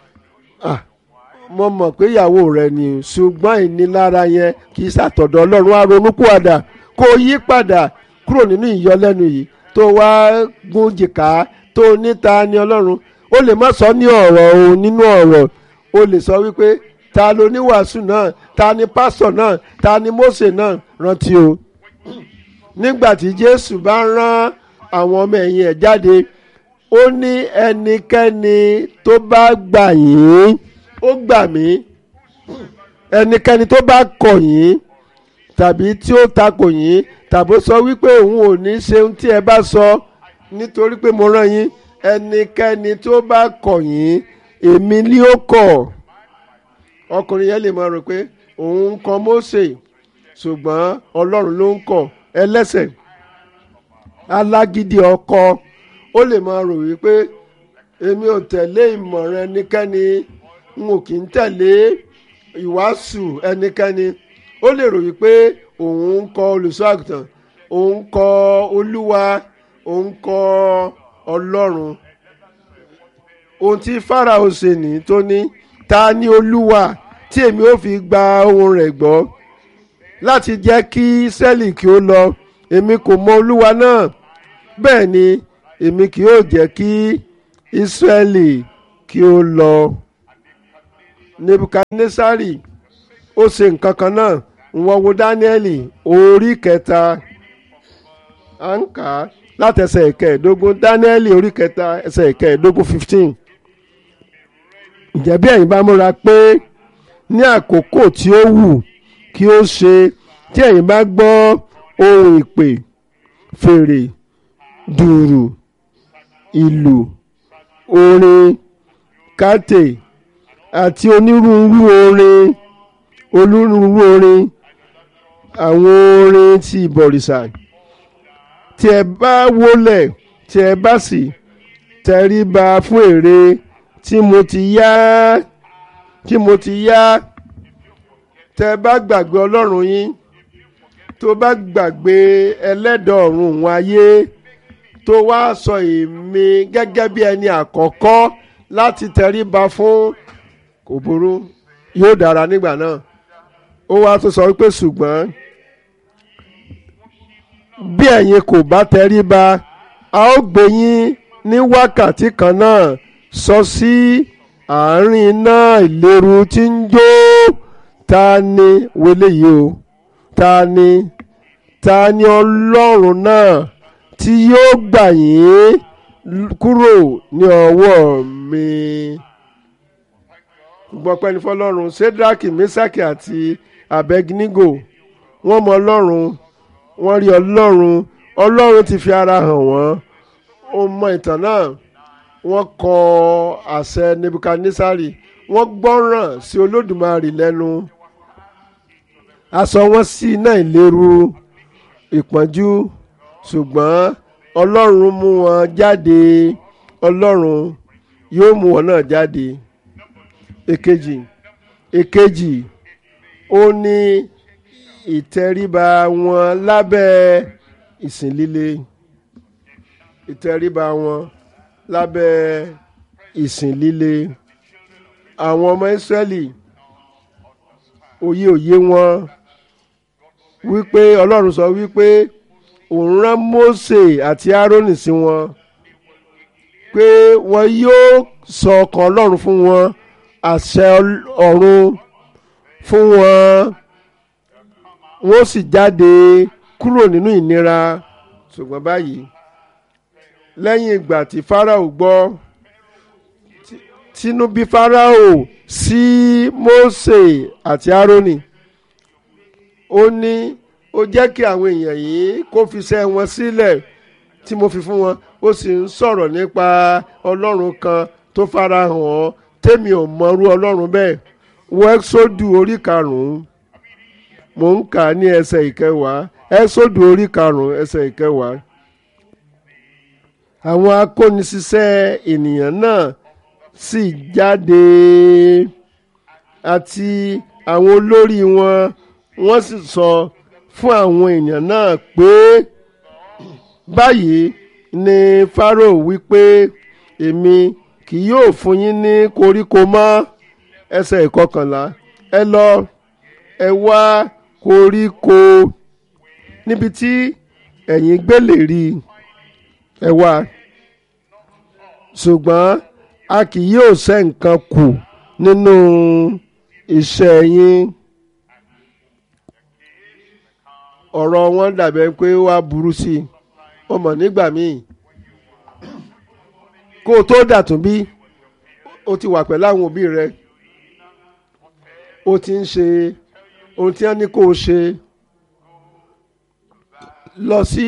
mo mọ̀ pé ìyàwó rẹ ni ṣùgbọ́n ìnilára yẹn kì í ṣàtọ̀dọ̀ ọlọ́run á ronúpìwàdà kó yí padà kúrò nínú ìyọlẹ́nu yìí tó wá gún jìkà tó níta ni ọlọ́run ó lè má sọ ní ọ̀rọ̀ o nínú ọ̀rọ̀ ó lè sọ wípé ta ló ní wàásù náà ta ni pásọ̀ náà ta ni Mósè náà rántí o nígbà tí Jésù bá rán àwọn ọmọ ẹ̀yìn ẹ̀ jáde ó ní ẹnikẹ́ni tó bá gbà yín ó gbà mí ẹnikẹ́ni tó bá kọ̀ yín tàbí tí ó takò yín tàbí sọ wípé òun ò ní ṣe ohun tí ẹ bá sọ nítorí pé mo rán yín ẹnikẹ́ni tó bá kọ̀ yín èmi ni ó kọ̀ ọkùnrin yẹn lè máa rò pé òun ń kọ̀ Mósè ṣùgbọ́n Ọlọ́run ló ń kọ̀ ẹlẹ́sẹ̀ alágídí ọkọ ó lè máa rò wípé èmi ò tẹ̀lé ìmọ̀ràn ẹnikẹ́ni n ò kì í tẹ̀lé ìwàásù ẹnikẹ́ni ó lè rò wípé òun ń kọ olùṣọ́ àgùntàn òun ń kọ olúwa òun ń kọ ọlọ́run ohun tí Fáráò ṣe ní tó ní ta ni olúwa tí èmi ò fi gba ohùn rẹ̀ gbọ́ láti jẹ́ kí sẹ́ẹ̀lì kí ó lọ èmi kò mọ olúwa náà bẹ́ẹ̀ ni èmi kì yóò jẹ́ kí Ísírẹ́lì kí ó lọ nebukadnesari ó ṣe nǹkan kan náà wọ́n wo dáníẹ́lì orí kẹta à ń kà á láti ẹsẹ̀ ìkẹẹ̀ẹ́dógún dáníẹ́lì orí kẹta ẹsẹ̀ ìkẹẹ̀ẹ́dógún fifteen ǹjẹ́ bí ẹ̀yin bá múra pé ní àkókò tí ó wù kí ó ṣe tí ẹ̀yin bá gbọ́ ohun ìpè fèrè dùrù ìlù orin kàtè àti onírúurú orin onírúurú orin àwọn orin ti ìbọ̀rìṣà tí ẹ bá wólẹ̀ tí ẹ bá sì tẹríba fún ère tí mo ti yá tí mo ti yá tẹ bá gbàgbé ọlọ́run yín tó bá gbàgbé ẹlẹ́dàá ọ̀run òun ayé tó wá sọ èmi gẹ́gẹ́ bí ẹni àkọ́kọ́ láti tẹríba fún kò burú yóò dára nígbà náà ó wá tó sọ wípé ṣùgbọ́n bí ẹ̀yin kò bá tẹríba a ó gbé yín ní wákàtí kan náà sọ sí àárín iná ìléru tí ń jó ta ni wọlé yìí o ta ni ta ni ọlọ́run náà tí yóò gbà yín kúrò ní ọwọ́ mi. gbọ́pẹ́ ní fọlọ́run sedraki mesaki àti abednego wọ́n mọ ọlọ́run wọ́n rí ọlọ́run ọlọ́run ti fi ara hàn wọ́n ó mọ ìtàn náà wọ́n kọ àṣẹ nebukadnesari wọ́n gbọ́ràn sí olódùmarè lẹ́nu aṣọ wọn sí iná ìléru ìpọ́njú ṣùgbọ́n ọlọ́run mú wọn jáde ọlọ́run yóò mú wọn náà jáde èkejì èkejì ó ní ìtẹríba wọn lábẹ́ ìsìn líle ìtẹríba wọn lábẹ́ ìsìn líle àwọn ọmọ Ísírẹ́lì òye òye wọn wípé ọlọ́run sọ wípé òun rán Mósè àti Árónì sí wọn pé wọn yóò sọ ọkàn ọlọ́run fún wọn àṣẹ ọ̀run fún wọn wọ́n sì jáde kúrò nínú ìnira ṣùgbọ́n báyìí lẹ́yìn ìgbà tí Fáráò gbọ́ tínú bí Fáráò sí Mósè àti Árónì ó ní ó jẹ́ kí àwọn èèyàn yìí kó fi iṣẹ́ wọn sílẹ̀ tí mo fi fún wọn ó sì ń sọ̀rọ̀ nípa ọlọ́run kan tó farahàn ọ́ tèmi ò mọrú ọlọ́run bẹ́ẹ̀ wọ ẹ́sọ́dù orí karùn-ún mò ń kà ní ẹsẹ̀ ìkẹwàá ẹ́sọ́dù orí karùn-ún ẹsẹ̀ ìkẹwàá àwọn akóniṣiṣẹ́ ènìyàn náà sì jáde àti àwọn olórí wọn wọ́n sì sọ fún àwọn èèyàn náà pé báyìí ni Fáráò wípé èmi kì yóò fún yín ní koríko mọ́ ẹsẹ̀ ìkọkànlá ẹ lọ ẹ wá koríko níbi tí ẹ̀yin gbé lè rí ẹ wá ṣùgbọ́n a kì yóò ṣẹ́ nǹkan kù nínú iṣẹ́ yín ọ̀rọ̀ wọn dàbẹ̀ pé wá burú sí i wọ́n mọ̀ nígbà míì kó o tó dàtún bí o ti wà pẹ̀lú àwọn òbí rẹ o ti ń ṣe ohun tí wọ́n ní kó o ṣe lọ sí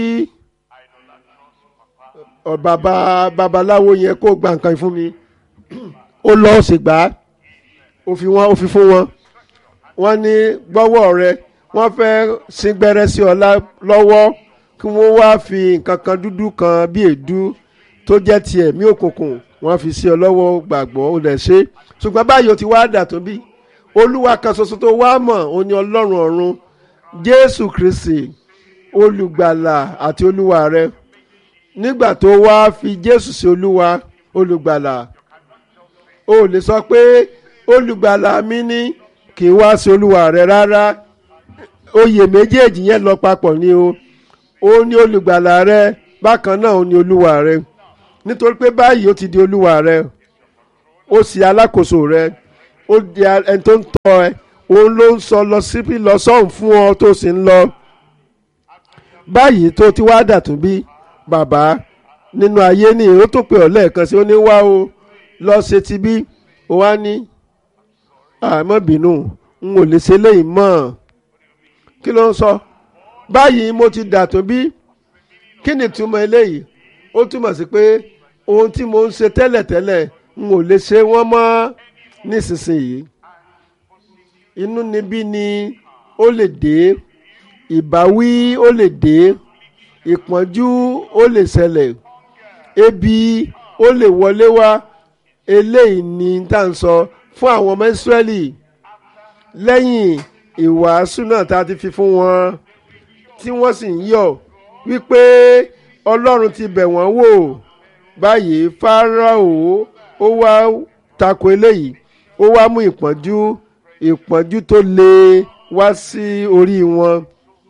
bàbá babaláwo yẹn kó gba nǹkan fún mi ó lọ ó sì gbà á ó fi wọn ó fi fún wọn wọ́n ní gbọ́wọ́ rẹ wọ́n fẹ́ sín gbẹ́rẹ́ sí ọ lọ́wọ́ kí wọ́n wá fi nǹkan kan dúdú kan bí èédú tó jẹ́ ti ẹ̀mí òkùnkùn wọ́n fi sí ọ lọ́wọ́ gbàgbọ́ ó lẹ̀ ṣe ṣùgbọ́n báyìí ó ti wá dà tó bí olúwa kan ṣoṣo tó wá mọ̀ ó ní ọlọ́run ọ̀run jésù kristi olùgbàlà àti olúwa rẹ nígbà tó wá fi jésù sí olúwa olùgbàlà o lè sọ pé olùgbàlà mi ní kì í wá sí olúwa rẹ rárá oyè méjèèjì yẹn lọ papọ̀ ni o ó ní olùgbàlà rẹ bákan náà ó ní olúwa rẹ nítorí pé báyìí ó ti di olúwa rẹ ó sì alákòóso rẹ ó di ẹni tó ń tọ́ ẹ òun ló ń sọ lọ síbí lọ sọ́hùn fún ọ tó sì ń lọ báyìí tó ti wá dàtún bí bàbá nínú ayé ni ó tó pè ọ́ lẹ́ẹ̀kan sí ó ní wá o lọ ṣe ti bí ó wá ní àmọ́ bínú n ò lè ṣe léyìí mọ́ kí ló ń sọ báyìí mo ti dàtún bí kí ni túmọ̀ eléyìí ó túmọ̀ sí pé ohun tí mo ń ṣe tẹ́lẹ̀tẹ́lẹ̀ n ò lè ṣe wọ́n mọ́ nísinsìnyí inú níbí ni ó lè dé ìbáwí ó lè dé ìpọ́njú ó lè ṣẹlẹ̀ ebi ó lè wọlé wá eléyìí ni tá à ń sọ fún àwọn ọmọ Ísírẹ́lì lẹ́yìn ìwàásù náà tá a ti fi fún wọn tí wọ́n sì ń yọ̀ wípé Ọlọ́run ti bẹ̀ wọ́n wò báyìí Fáráò ó wá tako eléyìí ó wá mú ìpọ́njú ìpọ́njú tó le wá sí orí wọn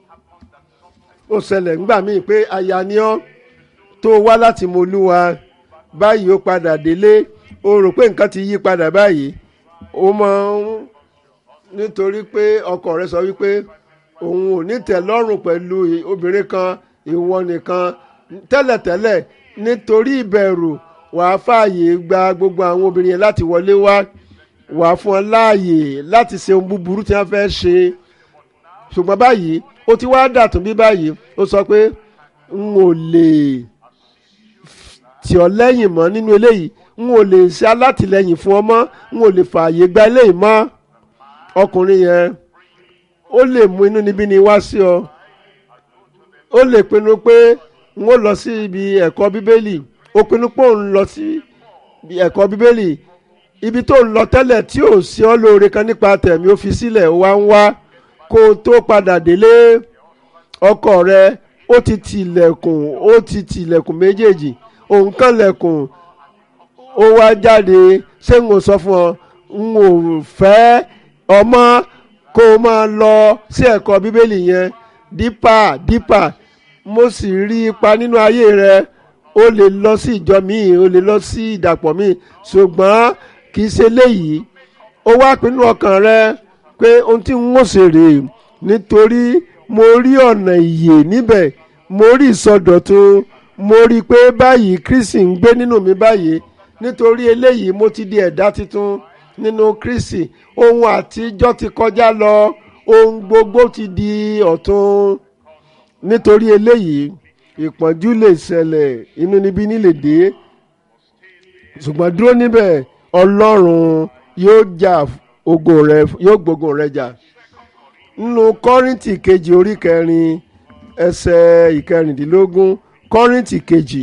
ó ṣẹlẹ̀ ńgbà míì pé aya ni ọ́ tó wá láti mọ Olúwa báyìí ó padà délé ó rò pé nǹkan ti yí padà báyìí ó máa ń nítorí pé ọkọ rẹ̀ sọ wípé òun ò ní tẹ́lọ́rùn pẹ̀lú obìnrin kan ìwọ nìkan tẹ́lẹ̀tẹ́lẹ̀ nítorí ìbẹ̀rù wàá fààyè gba gbogbo àwọn obìnrin yẹn láti wọlé wá wàá fún ọ láàyè láti ṣe ohun búburú tí wọ́n fẹ́ ṣe ṣùgbọ́n báyìí ó ti wá dàtún bí báyìí ó sọ pé n ò lè tì ọ́ lẹ́yìn mọ́ nínú eléyìí n ò lè ṣe alátìlẹyìn fún ọ mọ́ n ò lè fààyè gba eléyìí mọ́ ọkùnrin yẹn ó lè mú inú níbí ni wá sí ọ ó lè pinnu pé n ó lọ sí ibi ẹ̀kọ́ bíbélì ó pinnu pé òun lọ sí ẹ̀kọ́ bíbélì ibi tó ń lọ tẹ́lẹ̀ tí ò sí ọ lóore kan nípa tẹ̀mí ó fi sílẹ̀ ó wá ń wá kó o tó padà délé ọkọ rẹ ó ti tìlẹ̀kùn ó ti tìlẹ̀kùn méjèèjì òun kàn lẹ̀kùn ó wá jáde ṣé n ò sọ fún ọ n ò fẹ́ ọmọ kó o máa lọ sí ẹ̀kọ́ bíbélì yẹn dípà dípà mo sì rí ipa nínú ayé rẹ o lè lọ sí ìjọ míì o lè lọ sí ìdàpọ̀ míì ṣùgbọ́n kì í ṣe léyìí ó wá pinnu ọkàn rẹ pé ohun tí n ó ṣe rèé nítorí mo rí ọ̀nà ìyè níbẹ̀ mo rí ìsọdọ̀tun mo rí i pé báyìí Kristi ń gbé nínú mi báyìí nítorí eléyìí mo ti di ẹ̀dá tuntun nínú Kristi ohun àtijọ́ ti kọjá lọ ohun gbogbo ti di ọ̀tun nítorí eléyìí ìpọ́njú lè ṣẹlẹ̀ inúnibíni lè dé ṣùgbọ́n dúró níbẹ̀ Ọlọ́run yóò jà ogo rẹ yóò gbógun rẹ jà nínú Kọ́ríńtì kejì orí kẹrin ẹsẹ̀ ìkẹrìndínlógún Kọ́ríńtì kejì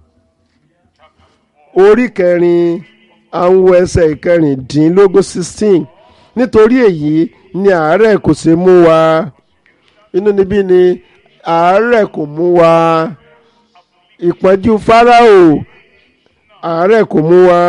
orí kẹrin àwọn ẹsẹ̀ ìkẹrìndínlógún sixteen nítorí èyí ni àárẹ̀ kò ṣe mú wa inú níbí ni àárẹ̀ kò mú wa ìpọ́njú Fáráò àárẹ̀ kò mú wa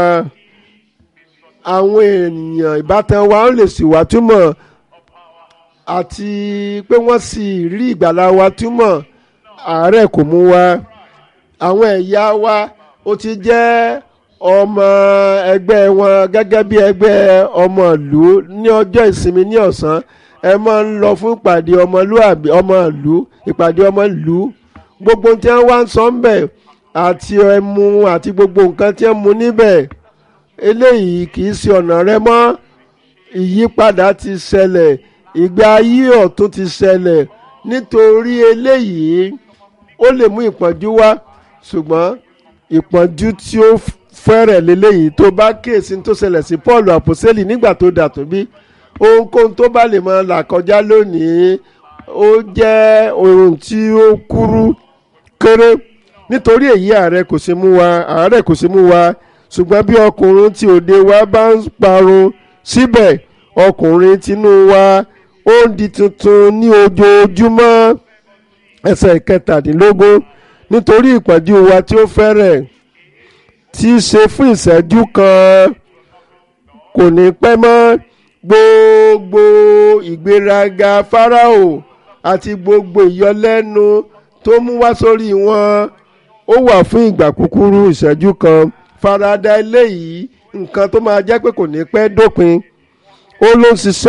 àwọn ènìyàn ìbátan wa ń lè sì wá túmọ̀ àti pé wọ́n sì rí ìgbàlá wa túmọ̀ àárẹ̀ kò mú wa àwọn ẹ̀yà wa ó ti jẹ́ ọmọ ẹgbẹ́ wọn gẹ́gẹ́ bí ẹgbẹ́ ọmọ ìlú ní ọjọ́ ìsinmi ní ọ̀sán ẹ máa ń lọ fún ìpàdé ọmọlúàbí ọmọ ìlú ìpàdé ọmọ ìlú gbogbo tí wọ́n wá ń sọ ń bẹ̀ àti ẹmu àti gbogbo nǹkan tí wọ́n mu níbẹ̀ eléyìí kì í ṣe ọ̀nà rẹ mọ́ ìyípadà ti ṣẹlẹ̀ ìgbé ayé ọ̀tun ti ṣẹlẹ̀ nítorí eléyìí ó lè mú ìpọ́njú wá ṣùgbọ́n ìpọ́njú tí ó fẹ́rẹ̀ lélẹ́yìí tó bá kíyèsí tó ṣẹlẹ̀ sí Paul àpòsẹ́lì nígbà tó dàtún bí ohunkóhun tó bá lè máa là kọjá lónìí ó jẹ́ ohun tí ó kúrú kéré nítorí èyí ààrẹ kò ṣe mú wa ààrẹ kò ṣe mú wa ṣùgbọ́n bí ọkùnrin tí òde wa bá ń parun síbẹ̀ ọkùnrin tinú wa ó ń di tuntun ní ojoojúmọ́ ẹsẹ̀ kẹtàdínlógún nítorí ìpọ́njú wa tí ó fẹ́rẹ̀ tí í ṣe fún ìṣẹ́jú kan kò ní pẹ́ mọ́ gbogbo ìgbéraga Fáráò àti gbogbo ìyọlẹ́nu tó mú wá sórí wọn ó wà fún ìgbà kúkúrú ìṣẹ́jú kan farada eléyìí nǹkan tó máa jẹ́ pé kò ní pẹ́ dópin ó ló ń ṣiṣẹ́